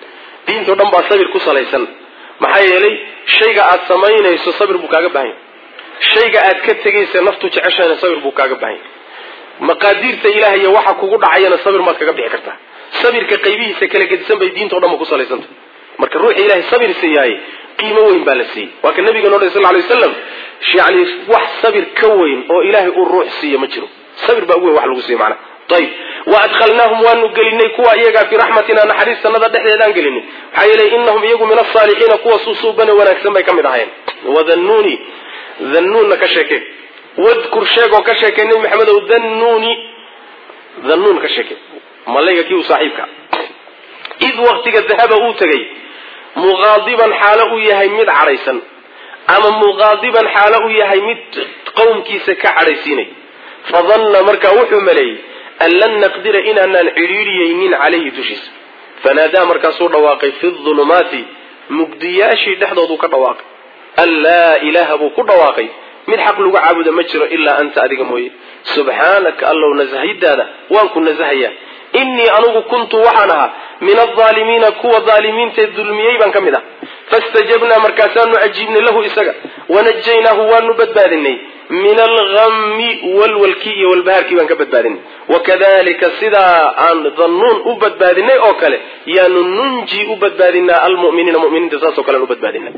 diintao dhan baa sabir ku salaysan maxaa yeelay shayga aad samaynayso sabir buu kaaga baahan yahy shayga aad ka tegaysa naftu jeceshahayna sabir buu kaaga baahan yahy maqaadiirta ilaah iyo waxa kugu dhacayana sabir maad kaga bixi kartaa sabirka qaybihiisa kala gedisan bay diinta o dhan ba ku salaysantah marka ruuxa ilahay sabir siiyaaye qiimo weyn baa la siiyey waa ka nabiga noo dhay sal lay waslam yani wax sabir ka weyn oo ilaahay uu ruux siiyo ma jiro sabir baa ugu weyn wax lagu siiyo macnaha ayib wa adkhalnaahum waanu gelinay kuwa iyagaa fii raxmatina naxariistanada dhexdeedaan gelinay maxaa yeelay inahum iyagu min asaalixiina kuwa suusuubane wanaagsan bay ka mid ahayen wadannuuni dannuunna ka sheekee wadkur sheegoo ka sheekay nebi maxamedow dannuuni dannuun ka sheekey malayga kii u saaxiibka id waktiga dahaba uu tegay muqaadiban xaalo uu yahay mid cadhaysan ama muqaadiban xaalo uu yahay mid qowmkiisa ka cadhaysiinay fadanna markaa wuxuu maleeyey an lan naqdira inaanaan cidhiidhiyaynin calayhi dushiisa fanaadaa markaasuu dhawaaqay fi dulumaati mugdiyaashii dhexdooduu ka dhawaaqay an laa ilaaha buu ku dhawaaqay mid xaq lagu caabuda ma jiro ilaa anta adiga mooye subxaanaka allow nasahidaada waan ku nasahayaa innii anugu kuntu waxaan ahaa min alaalimiina kuwa aalimiintae dulmiyey baan ka mid ah fastajabnaa markaasaanu ajiibnay lahu isaga wanajaynaahu waanu badbaadinay min alhammi walwalkii iyo walbahaarkii baan ka badbaadinay wakadalika sidaa aan dannuun u badbaadinay oo kale yaanu nunji u badbaadinaa almuminiina muminiinta saasoo kalean u badbaadinay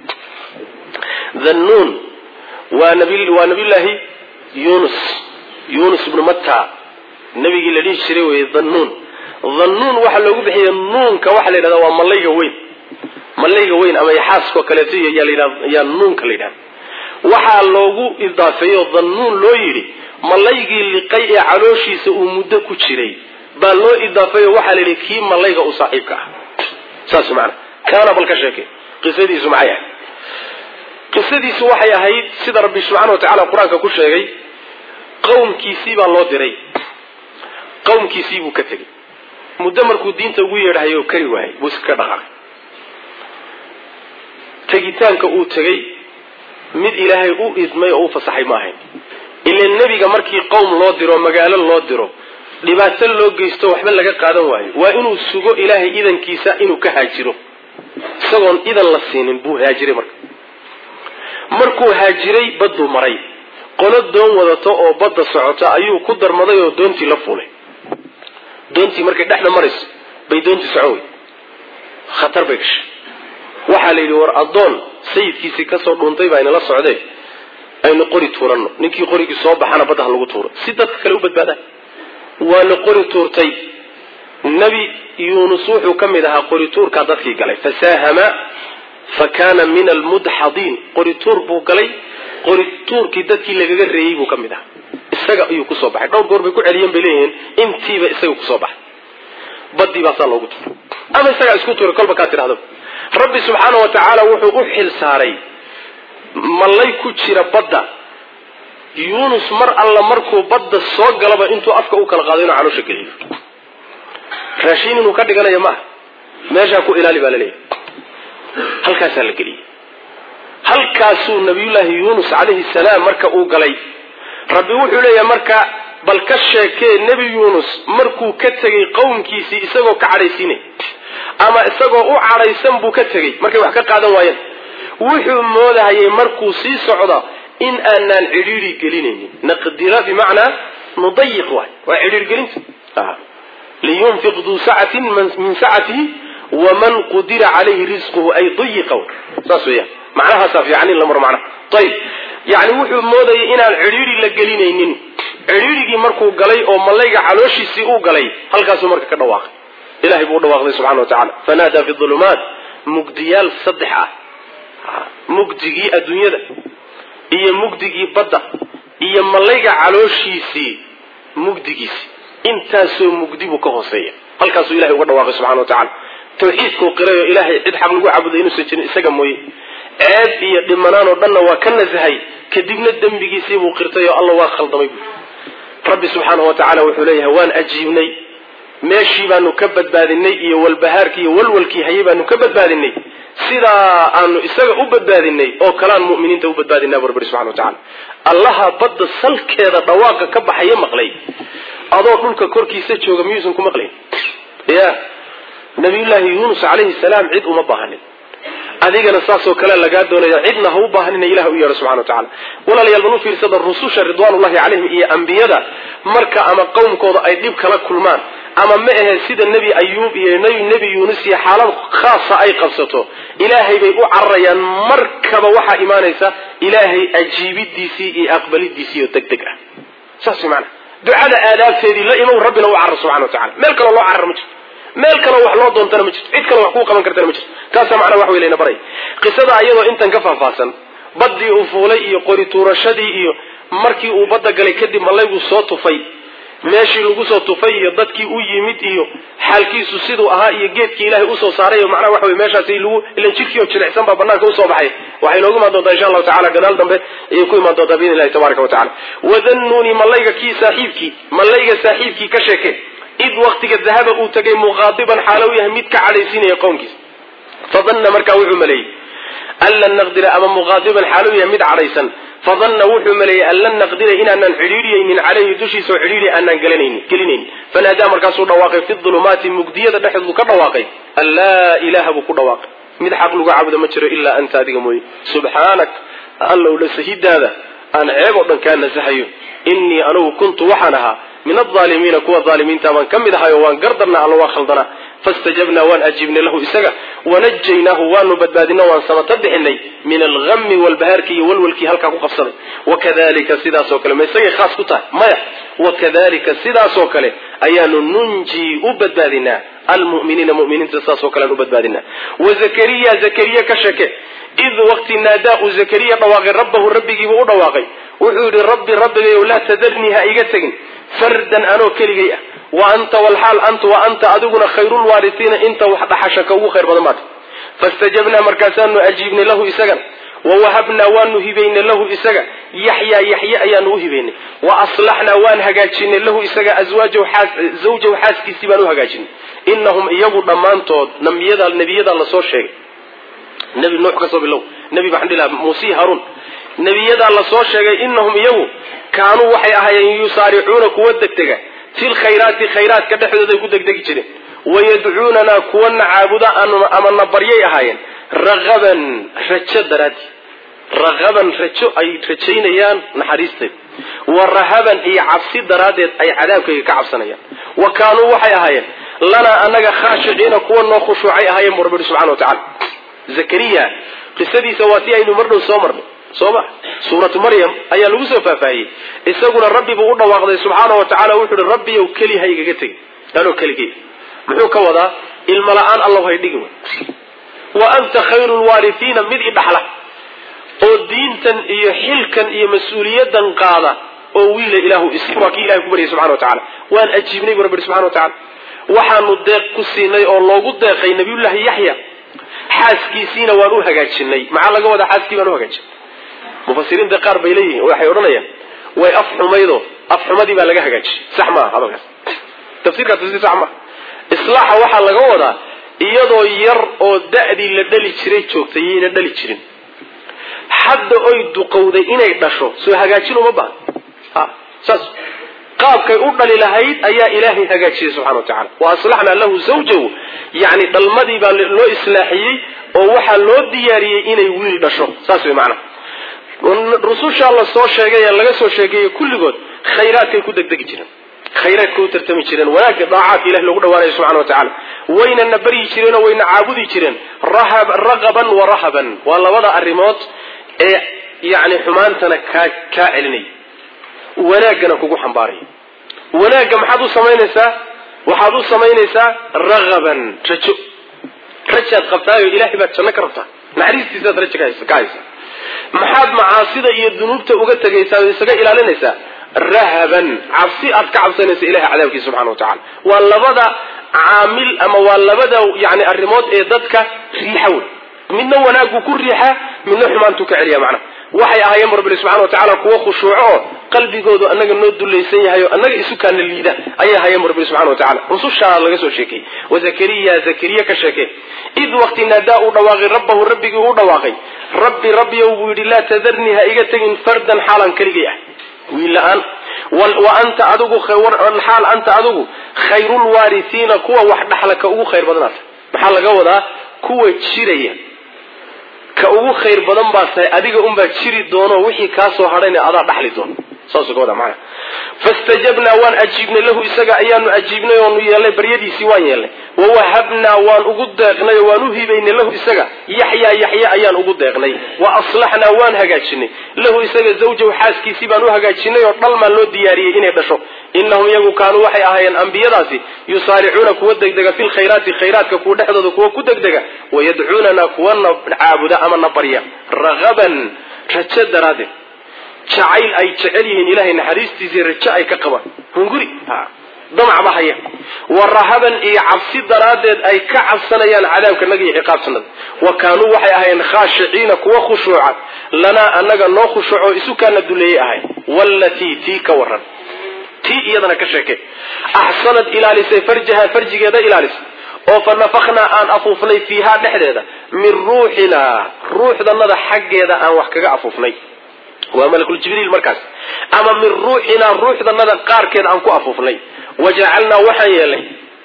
dannuun waa waa nabiyullaahi yunus yunus ibnu matta nabigii la dhihi jiray wey dannuun dannuun waxaa loogu bixiyay nuunka waxaa la yidhahda waa malayga weyn malayga weyn ama yaxaaskoo kaleeto yaa nuunka la yidhahda waxaa loogu idaafeeyo dannuun loo yidhi malaygii liqay ee calooshiisa uu muddo ku jiray baa loo idaafeeyo waxaa la yidhi kii malayga u saaxiibka ah saas maana kaana bal ka sheekay qisadiisu maxay ahayd qisadiisu waxay ahayd sida rabbi subxana wa tacala qur-aanka ku sheegay qowmkiisii baa loo diray qowmkiisii buu ka tegey muddo markuu diinta ugu yeedhahay oo kari waayay buu iska dhaqaaqay tegitaanka uu tegey mid ilaahay u idmay oo u fasaxay ma ahayn ila nebiga markii qowm loo diro magaalo loo diro dhibaato loo geysto waxba laga qaadan waayo waa inuu sugo ilaahay idankiisa inuu ka haajiro isagoon idan la siinin buu haajiray marka markuu haajiray badduu maray qolo doon wadato oo badda socota ayuu ku darmaday oo doontii la fuulay doontii markay dhexda marayso bay doontii socon wey khatar bay gashay waxaa la yidhi war addoon sayidkiisii kasoo dhuuntay baa inala socdee aynu qori tuuranno ninkii qorigii soo baxana badda ha lagu tuuro si dadka kale u badbaadaan waa la qori tuurtay nebi yuunus wuxuu ka mid ahaa qori tuurkaa dadkii galay fasaahama fa kaana min almudxadiin qori tuur buu galay qori tuurkii dadkii lagaga reeyey buu ka mid ahaa isaga ayuu kusoo baxay dhowr goor bay ku celiyeen bay leeyihiin intiiba isaga kusoo baxay badii baasaa loogu tuuray ama isagaa isku tuuray kolba kaa tidhahdo rabbi subxaana wa tacaala wuxuu u xil saaray malay ku jira badda yuunus mar alla markuu badda soo galaba intuu afka u kala qaado inuu caloosha geliyo raashiin inuu ka dhiganayo maaha meeshaa ku ilaali baa laleeyahay halkaasaa la geliyey halkaasuu nabiyullaahi yuunus calayhi salaam marka uu galay rabbi wuxuu leeyahay marka bal ka sheekee nebi yuunus markuu ka tegey qowmkiisii isagoo ka cadhaysiinay ama isagoo u cadhaysan buu ka tegey markay wax ka qaadan waayeen wuxuu moodahayay markuu sii socda in aanaan cidhiiri gelinaynin naqdira bimacnaa nudayiq waay waa cidhiirgelinta liyunfiq duu sacatin min sacatihi waman qudira calayhi risquhu ay dayiqa saas weeyaan macnahaasaa fiican in la maro macnaha ayib yani wuxuu moodayay inaan cidhiiri la gelinaynin cidhiirigii markuu galay oo malayga calooshiisii uu galay halkaasuu marka ka dhawaaqay ilahay buu u dhawaaqday subxana wa tacala fanaadaa fi ulumaat mugdiyaal saddex ah mugdigii adduunyada iyo mugdigii badda iyo malayga calooshiisii mugdigiisii intaasoo mugdi buu ka hooseeya halkaasuu ilahay uga dhawaaqay subxana wa tacala tawxiidkuu qirayo ilaahay cid xaq lagu caabuday inuusan jirin isaga mooye ceeb iyo dhimanaan oo dhanna waa ka nasahay kadibna dembigiisii buu qirtay oo alla waa khaldamay buui rabbi subxaanahu wa tacala wuxuu leeyahay waan ajiibnay meeshii baanu ka badbaadinay iyo walbahaarkii iyo walwalkii hayay baanu ka badbaadinay sidaa aanu isaga u badbaadinay oo kalaan mu'miniinta u badbaadinaa bu rabbi subxana wa tacala allaha badda salkeeda dhawaaqa ka baxaya maqlay adoo dhulka korkiisa jooga miyuusan ku maqlayn ya nabiyullaahi yuunus calayhi salaam cid uma baahanin adigana saasoo kale lagaa doonaya cidna ha u baahanina ilah u yeedho subxana wa tacala walaalayaal bal u fiirsada rususha ridwaanullahi calayhim iyo ambiyada marka ama qowmkooda ay dhib kala kulmaan ama ma ahe sida nebi ayuub iyo nebi yuunus iyo xaalad khaasa ay qabsato ilaahay bay u cararayaan markaba waxaa imaanaysa ilaahay ajiibidiisii iyo aqbalidiisii oo deg deg ah saas maana ducada aadaabteedii la imow rabbina u carar subxana wa tacala meel kaloo loo carar ma jirto meel kaloo wax loo doontana ma jirto cid kaloo wax kuu qaban kartana ma jirto taasaa macnaa wax wey layna baray qisada iyadoo intan ka faahfaahsan baddii uu fuulay iyo qori tuurashadii iyo markii uu badda galay kadib malaygu soo tufay meeshii lagu soo tufay iyo dadkii u yimid iyo xaalkiisu siduu ahaa iyo geedkii ilaahay usoo saaray macnaha waxa wey meeshaasi lagu ilan jidkii oo jilicsan baa banaanka usoo baxay waxay noogu imaan doontaa insha allahu tacala gadaal dambe ayay ku imaan doontaa biidni illahi tabaraka wa tacala wadannuuni malayga kii saaxiibkii malayga saaxiibkii ka sheeke id waktiga dahaba uu tagay muqaadiban xaalo u yahay mid ka cadhaysiinaya qowmkiisa fadanna markaa wuxuu maleeyey an lan naqdira ama muqaadiban xaalo u yahay mid cadhaysan fadanna wuxuu maleeyey an lan naqdira inaanan xidhiidhiyaynin caleyhi dushiisa oo xidhiidhi aanaan gelinaynin fanaadaa markaasuu dhawaaqay fi dulumaati mugdiyada dhexdoodu ka dhawaaqay an laa ilaaha buu ku dhawaaqay mid xaq lagu caabudo ma jiro ilaa anta adiga mooye subxaanak allow dhasahidaada aan ceeb oo dhan kaa nasahayo innii anugu kuntu waxaan ahaa min alaalimiina kuwa aalimiinta baan ka mid ahay oo waan gardarna alla waa khaldanaa fastajabnaa waan ajiibnay lahu isaga wanajaynaahu waanu badbaadino waan samata bixinay min algami walbahaarkii iyo walwalkii halkaa ku qabsaday wakadalika sidaasoo kale ma isagay khaas ku tahay maya wakadalika sidaasoo kale ayaanu nunjii u badbaadinaa almuminiina muminiinta saasoo kale aan u badbaadinaa wazakariya zakariya ka sheke id waqti naadaa uu zakariya dhawaaqay rabbahu rabbigiibuu u dhawaaqay wuxuu yidhi rabbi rabbigayow laa tadarnii ha iga tegin fardan anoo keligay ah wa anta walxaal anta wa anta adiguna khayrulwaarisiina inta wax dhaxasha ka ugu khayr badan baata fastajabnaa markaasaanu ajiibnay lahu isagan wa wahabnaa waanu hibaynay lahu isaga yaxyaa yaxye ayaanu u hibaynay wa aslaxnaa waan hagaajinay lahu isaga zawjahu xaaskiisii baan u hagaajinay inahum iyagu dhammaantood nabiyada nebiyadaa lasoo sheegay nebi nuux kasoo bilow nebi maxaan dhihi lahaa muuse haruun nebiyadaa lasoo sheegay inahum iyagu kaanuu waxay ahaayeen yusaaricuuna kuwa degdega fil khayraati khayraadka dhexdooda ay ku degdegi jireen wayadcuunanaa kuwana caabuda ama na baryay ahaayeen raqaban rajo daraadii raqaban rajo ay rajaynayaan naxariisteed wa rahaban iyo cabsi daraaddeed ay cadaabkayga ka cabsanayaan wa kaanuu waxay ahaayeen lanaa anaga khaashiciina kuwa noo khushuucay ahaayeen bu rabbi subxana wa tacala zakariya qisadiisa waa si aynu mardhow soo marnay soo ma suuratu maryam ayaa lagu soo faahfaahiyey isaguna rabbi buu u dhawaaqday subxaana wa tacala wuxuu uhi rabbiyow keli ha igaga tegin anoo keligey muxuu ka wadaa ilmo la-aan allow hay dhigi way wa anta khayru lwaarifiina mid i dhaxla oo diintan iyo xilkan iyo mas-uuliyadan qaada oo wiila ilaahu is waa kii ilahay ku baryay subxana wa tacala waan ajiibnay bu rabbi subxana wa tacala waxaanu deeq ku siinay oo loogu deeqay nabiyullaahi yaxya xaaskiisiina waan u hagaajinay maxaa laga wadaa xaaskii baan u hagaajinay mufasiriinta qaar bay leeyihiin waxay odhanayaan way af xumaydo af xumadii baa laga hagaajiyey sax maaha hadalkaas tafsirkaas tafsir sax maaha islaaxa waxaa laga wadaa iyadoo yar oo da'dii la dhali jiray joogtay yayna dhali jirin hadda oy duqowday inay dhasho soo hagaajin uma baahan ha saas qaabkay u dhali lahayd ayaa ilaahay hagaajiyey subxana wa tacala wa aslaxnaa lahu zawjahu yacni dhalmadii baa loo islaaxiyey oo waxaa loo diyaariyey inay wiil dhasho saas way macnaha rusushaa la soo sheegay ee laga soo sheegeeyey kulligood khayraadkay ku degdegi jireen khayraadkay u tartami jireen wanaagga daacaadka ilahi loogu dhawaanayo subxana wa tacala waynana baryi jireenoo wayna caabudi jireen raqaban wa rahaban waa labada arrimood ee yacni xumaantana kaa kaa celinaya wanaaggana kugu xambaaraya wanaagga maxaad u samaynaysaa waxaad u samaynaysaa raqaban rajo rajaad qabtaayo ilahay baad janno ka rabtaa naxariistiisaad rajo ka haysa maxaad macaasida iyo dunuubta uga tegaysaa oo isaga ilaalinaysaa rahaban cabsi aad ka cabsanaysa ilahay cadaabkiisa subxana wa tacala waa labada caamil ama waa labada yani arrimood ee dadka riixa wey midna wanaaggu ku riixa midna xumaantuu ka celiya macnaha waxay ahaayeen rabbi subxana wa tacala kuwo khushuuco oo qalbigoodu annaga noo dulaysan yahay oo annaga isu kaana liida ayay ahaayeen rabbi subxana wa tacala rusushaa laga soo sheekeyey wa zakariya zakariya ka sheekey id waqti naadaa uu dhawaaqay rabbahu rabbigii uu dhawaaqay rabbi rabbiyow buu yidhi laa tadarnii ha iga tegin fardan xaalan keligay ah wiil la-aan wa anta adigu xaal anta adigu khayrulwaarisiina kuwa wax dhaxla ka ugu khayr badanaata maxaa laga wadaa kuwa jiraya ka ugu khayr badan baa tahay adiga unbaa jiri doono wixii kaasoo hadhayna adaa dhaxli doono saasuu ka wada macana fastajabnaa waan ajiibnay lahu isaga ayaanu ajiibnay oonu yeelnay baryadiisii waan yeelnay wawahabnaa waan ugu deeqnay oo waan u hibaynay lahu isaga yaxyaa yaxya ayaan ugu deeqnay wa aslaxnaa waan hagaajinay lahu isaga zawjahu xaaskiisii baan u hagaajinay oo dhalmaan loo diyaariyey inay dhasho inahum iyagu kaanuu waxay ahaayeen ambiyadaasi yusaaricuuna kuwa degdega fi lkhayraati khayraadka kuwa dhexdooda kuwa ku degdega wayadcuunanaa kuwana caabuda ama na barya ragaban rajo daraaddeed jacayl ay jecel yihiin ilahay naxariistiisii rajo ay ka qabaan hunguri damacba haya wa rahaban iyo cabsi daraaddeed ay ka cabsanayaan cadaabka naga iyo ciqaabtanada wa kaanuu waxay ahaayeen khaashiciina kuwa khushuuca lanaa anaga noo khushuuco isu kaana duleeyey ahay wallatii tii ka waran tii iyadana ka sheeke axsanad ilaalisay farjaha farjigeeda ilaalisay oo fa nafaknaa aan afuufnay fiihaa dhexdeeda min ruuxinaa ruuxdanada xaggeeda aan wax kaga afuufnay waa malakuljibriil markaas ama min ruuxinaa ruuxdanada qaarkeed aan ku afuufnay wajacalnaa waxaan yeelnay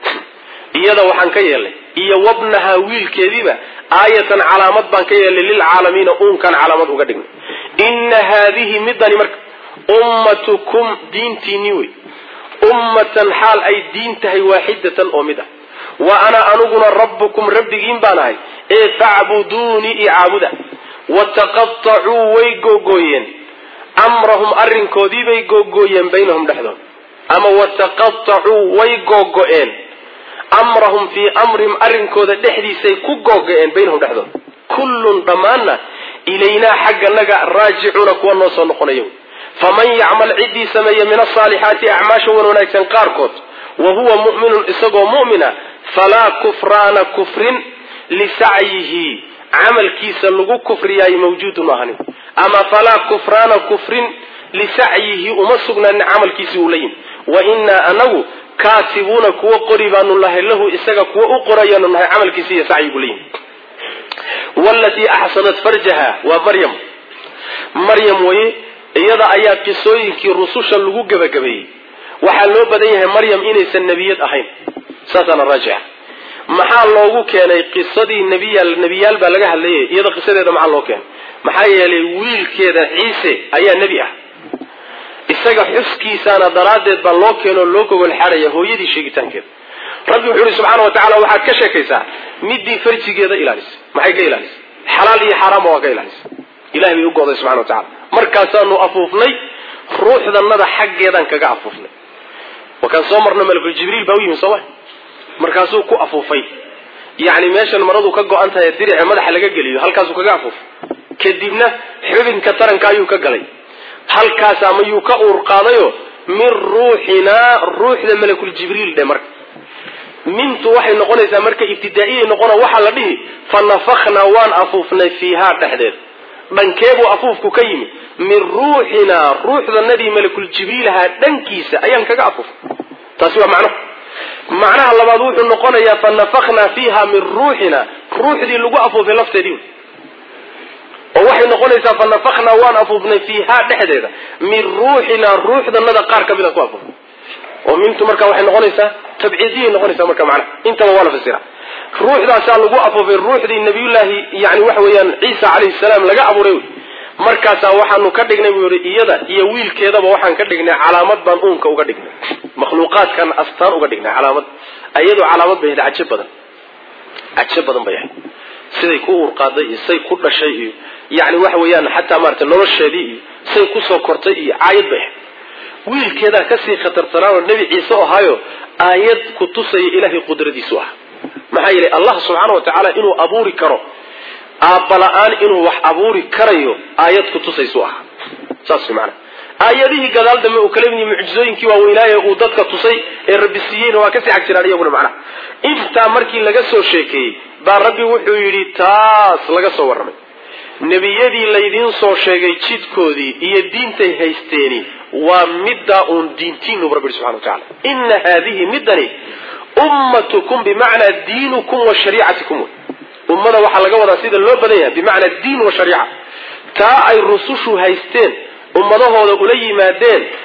iyada waxaan ka yeelnay iyo wabnahaa wiilkeediiba aayatan calaamad baan ka yeelnay lilcaalamiina uunkaan calaamad uga dhignay inna haadihi midani marka ummatukum diintiinii wey ummatan xaal ay diin tahay waaxidatan oo mid ah wa ana aniguna rabbukum rabbigiin baan ahay ee facbuduunii i caabuda wataqatacuu way googooyeen amrahum arrinkoodiibay googooyeen baynahum dhexdooda ama wataqatacuu way googo-een amrahum fii amrihim arrinkooda dhexdiisay ku googo-een baynahum dhexdooda kullun dhammaanna ilaynaa xagganaga raajicuuna kuwa noo soo noqonaya faman yacmal ciddii sameeya min asaalixaati acmaasha wan wanaagsan qaarkood wa huwa mu'minun isagoo mu'mina falaa kufraana kufrin lisacyihi camalkiisa lagu kufriyaay mawjuudun ahanin ama falaa kufraana kufrin lisacyihi uma sugnaanin camalkiisii uu la yimi wa innaa anagu kaatibuuna kuwa qori baanu nahay lahu isaga kuwa u qorayaanu nahay camalkiisi iyo sacyigu la yimi walatii axsanat farjaha waa maryam maryam weye iyada ayaa qisooyinkii rususha lagu gebagabeeyey waxaa loo badan yahay maryam inaysan nebiyad ahayn saasaana raajixa maxaa loogu keenay qisadii nebiyaal nebiyaal baa laga hadlayay iyada qisadeeda maxaa loo keenay maxaa yeelay wiilkeeda ciise ayaa nebi ah isaga xuskiisaana daraaddeed baa loo keenoo loo gogol xadhaya hooyadii sheegitaankeeda rabbi wuxuu yihi subxaana wa tacala waxaad ka sheekaysaa midii farjigeeda ilaalisay maxay ka ilaalisay xalaal iyo xaaraamba waa ka ilaalisay ilahay bay u go'day subxana wa tacala markaasaanu afuufnay ruuxdanada xaggeedaan kaga afuufnay wakaan soo marno malakul jibriil baa u yimi sooma markaasuu ku afuufay yacni meeshan maradu ka go-an tahay dirice madaxa laga geliyo halkaasuu kaga afuufay kadibna xubinka taranka ayuu ka galay halkaasa mayuu ka uur qaadayo min ruuxinaa ruuxda malakul jibriil dhe marka mintu waxay noqonaysaa marka ibtidaa'iyay noqona waxaa la dhihi fa nafaknaa waan afuufnay fiihaa dhexdeed dhankeebuu afuufku ka yimi min ruuxinaa ruuxdanadii malakul jibriilahaa dhankiisa ayaan kaga afuufay taasi waa macnaha macnaha labaad wuxuu noqonayaa fa nafaknaa fiiha min ruuxina ruuxdii lagu afuufay lafteedii oo waxay noqonaysaa fa nafaknaa waan afuufnay fiihaa dhexdeeda min ruuxinaa ruuxdanada qaar ka mid aan ku afuufnay oo mintu marka waxay noqonaysaa tabciidiyay noqonaysaa marka macnaha intaba waa la fasira ruuxdaasaa lagu afuufay ruuxdii nabiyullaahi yani waxa weeyaan ciisa calayhi salaam laga abuuray markaasaa waxaanu ka dhignay buu yihi iyada iyo wiilkeedaba waxaan ka dhignay calaamad baan uunka uga dhignay makhluuqaadkan astaan uga dhignay calaamad iyadoo calaamad bay ahayd cajo badan cajo badan bay ahayd siday ku uur qaaday iyo say ku dhashay iyo yani waxa weeyaan xataa maarata nolosheedii iyo say kusoo kortay iyo caayad bay ahayd wiilkeedaa kasii khatartanaanoo nebi ciise ahaayo aayad ku tusaya ilaahay qudradiisu ah maxaa yeelay allah subxaana wa tacaala inuu abuuri karo aabbala-aan inuu wax abuuri karayo aayad ku tusaysu ah saas way maanaa aayadihii gadaal dambe uu kala mid mucjizooyinkii waaweynaaye uu dadka tusay ee rabbi siiyeyna waa kasii cag jiraan iyaguna macnaha intaa markii laga soo sheekeeyey baa rabbi wuxuu yidhi taas laga soo warramay nebiyadii laydiin soo sheegay jidkoodii iyo diintay haysteeni waa middaa uun diintiinu rabbi subxana wa tacala ina haadihi middani ummatukum bimacnaa diinukum wa shariicatikum wey ummada waxaa laga wadaa sida loo badan yahay bimacnaa diin wa shariica taa ay rusushu haysteen ummadahooda ula yimaadeen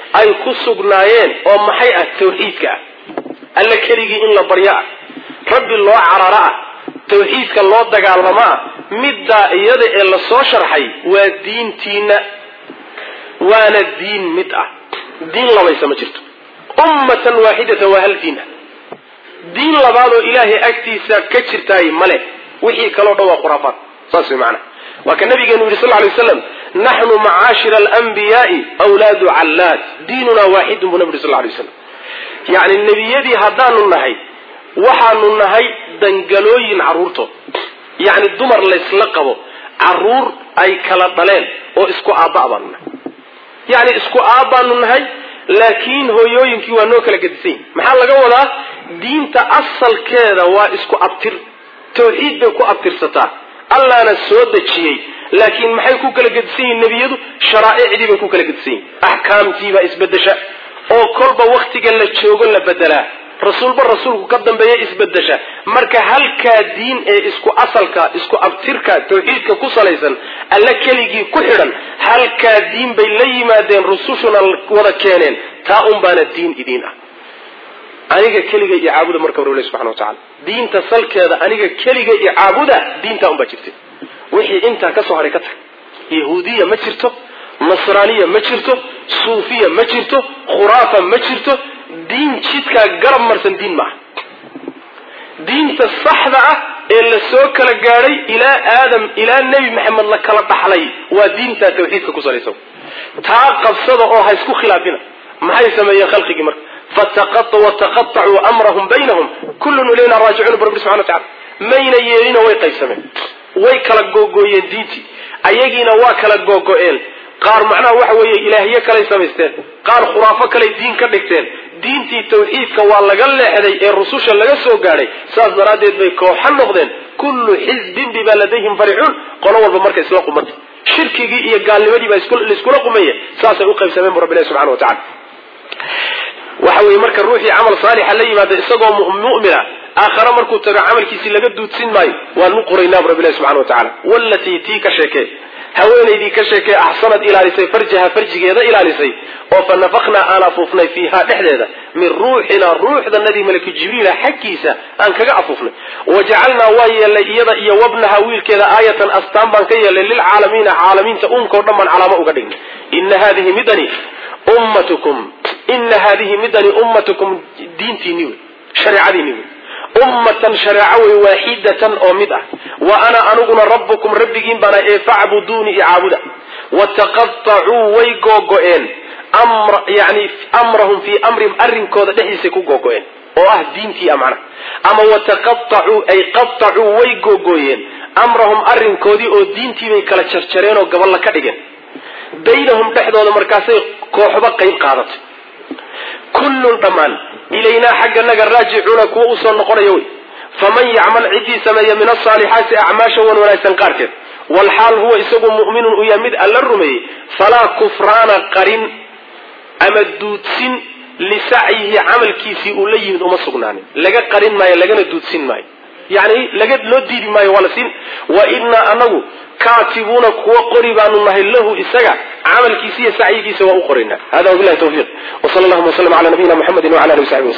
ay ku sugnaayeen oo maxay ah tawxiidka ah alla keligii in la baryo ah rabbi loo cararo ah tawxiidka loo dagaalamo ah middaa iyada ee lasoo sharxay waa diintiina waana diin mid ah diin labaysa ma jirto ummatan waaxidatan waa hal diin ah diin labaadoo ilaahay agtiisa ka jirtaay male wixii kaleo dhan waa khuraafaat saas way macanaha waa ka nabigeenu yidhi sal ly waslam naxnu macaashira alanbiyaai wlaadu callaad diinunaa waaxidun buu nabi yuri sal lay waslam yacni nebiyadii haddaanu nahay waxaanu nahay dangalooyin carruurtood yacni dumar laysla qabo carruur ay kala dhaleen oo isku aabba baanu nahay yacni isku aabbaanu nahay laakiin hooyooyinkii waa noo kala gedisan yihin maxaa laga wadaa diinta asalkeeda waa isku abtir tawxiid bay ku abtirsataa allaana soo dejiyey laakiin maxay ku kala gedisan yihin nebiyadu sharaa'icdii bay ku kala gedisan yihin axkaamtiibaa isbedesha oo kolba waktiga la joogo la bedelaa rasuulba rasuulku ka dambeeya isbedesha marka halkaa diin ee isku asalka isku abtirka tawxiidka ku salaysan alla keligii ku xidhan halkaa diin bay la yimaadeen rusushuna wada keeneen taa un baana diin idiin ah aniga keliga iyo caabuda marka rabbi subxana wa tacala diinta salkeeda aniga keliga iyo caabuda diintaa un baa jirta wixii intaa kasoo haray ka tag yahuudiya ma jirto nasraaniya ma jirto suufiya ma jirto khuraafa ma jirto diin jidkaa garab marsan diin maaha diinta saxda ah ee la soo kala gaadhay ilaa aadam ilaa nebi maxamed la kala dhaxlay waa diintaa tawxiidka ku salaysan taa qabsada oo ha isku khilaafina maxay sameeyeen khalqigii marka wataqatacuu amrahum baynahum kullun ilayna raajicuun bu rabbi subxana wa tacala mayna yeelina way qaybsameen way kala googooyeen diintii ayagiina waa kala googo-een qaar macnaha waxa weeye ilaahyo kalay samaysteen qaar khuraafo kalay diin ka dhigteen diintii tawxiidka waa laga leexday ee rususha laga soo gaadhay saas daraaddeed bay kooxa noqdeen kullu xisbin bimaa ladayhim faricuun qolo walba marka isla qumanta shirkigii iyo gaalnimadii baa laiskula qumaya saasay u qaybsameen bu rabbi ilahi subxana wa tacala waxa weeye marka ruuxii camal saalixa la yimaada isagoo mu'mina aakhare markuu tago camalkiisii laga duudsin maayo waanu qoraynaa bu rabbi ilahi subxana wa tacala wallatii tii ka sheekee haweenaydii ka sheekee axsanad ilaalisay farjaha farjigeeda ilaalisay oo fa nafaknaa aan afuufnay fiiha dhexdeeda min ruuxinaa ruuxdanadii malaki jibriila xaggiisa aan kaga afuufnay wajacalnaa waa yeelnay iyada iyo wabnaha wiilkeeda aayatan astaan baan ka yeelnay lilcaalamiina caalamiinta unkao dhan baan calaamo uga dhignay ina hadihi midani ummatukum ina hadihi midani ummatukum diintiini wey shareecadiini wey ummatan shareeco wey waaxidatan oo mid ah wa ana aniguna rabbukum rabbigiin baana ee facbuduuni i caabuda wataqatacuu way googo-een yani amrahum fii amrihim arrinkooda dhexdiisay ku googo-een oo ah diintii a macnaha ama wataqatacuu ay qatacuu way googooyeen amrahum arrinkoodii oo diintii bay kala jarjareen oo gaballa ka dhigeen baynahum dhexdooda markaasay kooxba qayb qaadatay kullun dhammaan ilaynaa xagganaga raajicuuna kuwa usoo noqonaya wey faman yacmal ciddii sameeya min asaalixaati acmaasha wan wanaagsan qaarkeed walxaal huwa isagu mu'minun u yahay mid alla rumeeyey falaa kufraana qarin ama duudsin lisacyihi camalkiisii uu la yimid uma sugnaanin laga qarin maayo lagana duudsin maayo yani laga loo diidi maayo waa la siin wa innaa anagu kaatibuuna kuwa qori baanu nahay lahu isaga camalkiisa iyo sacyigiisa waa u qoraynaa hada wabilahi tawfiiq wsala allahuma waslm ala nabiyina muxamedi wala alihi wasaxbi waslm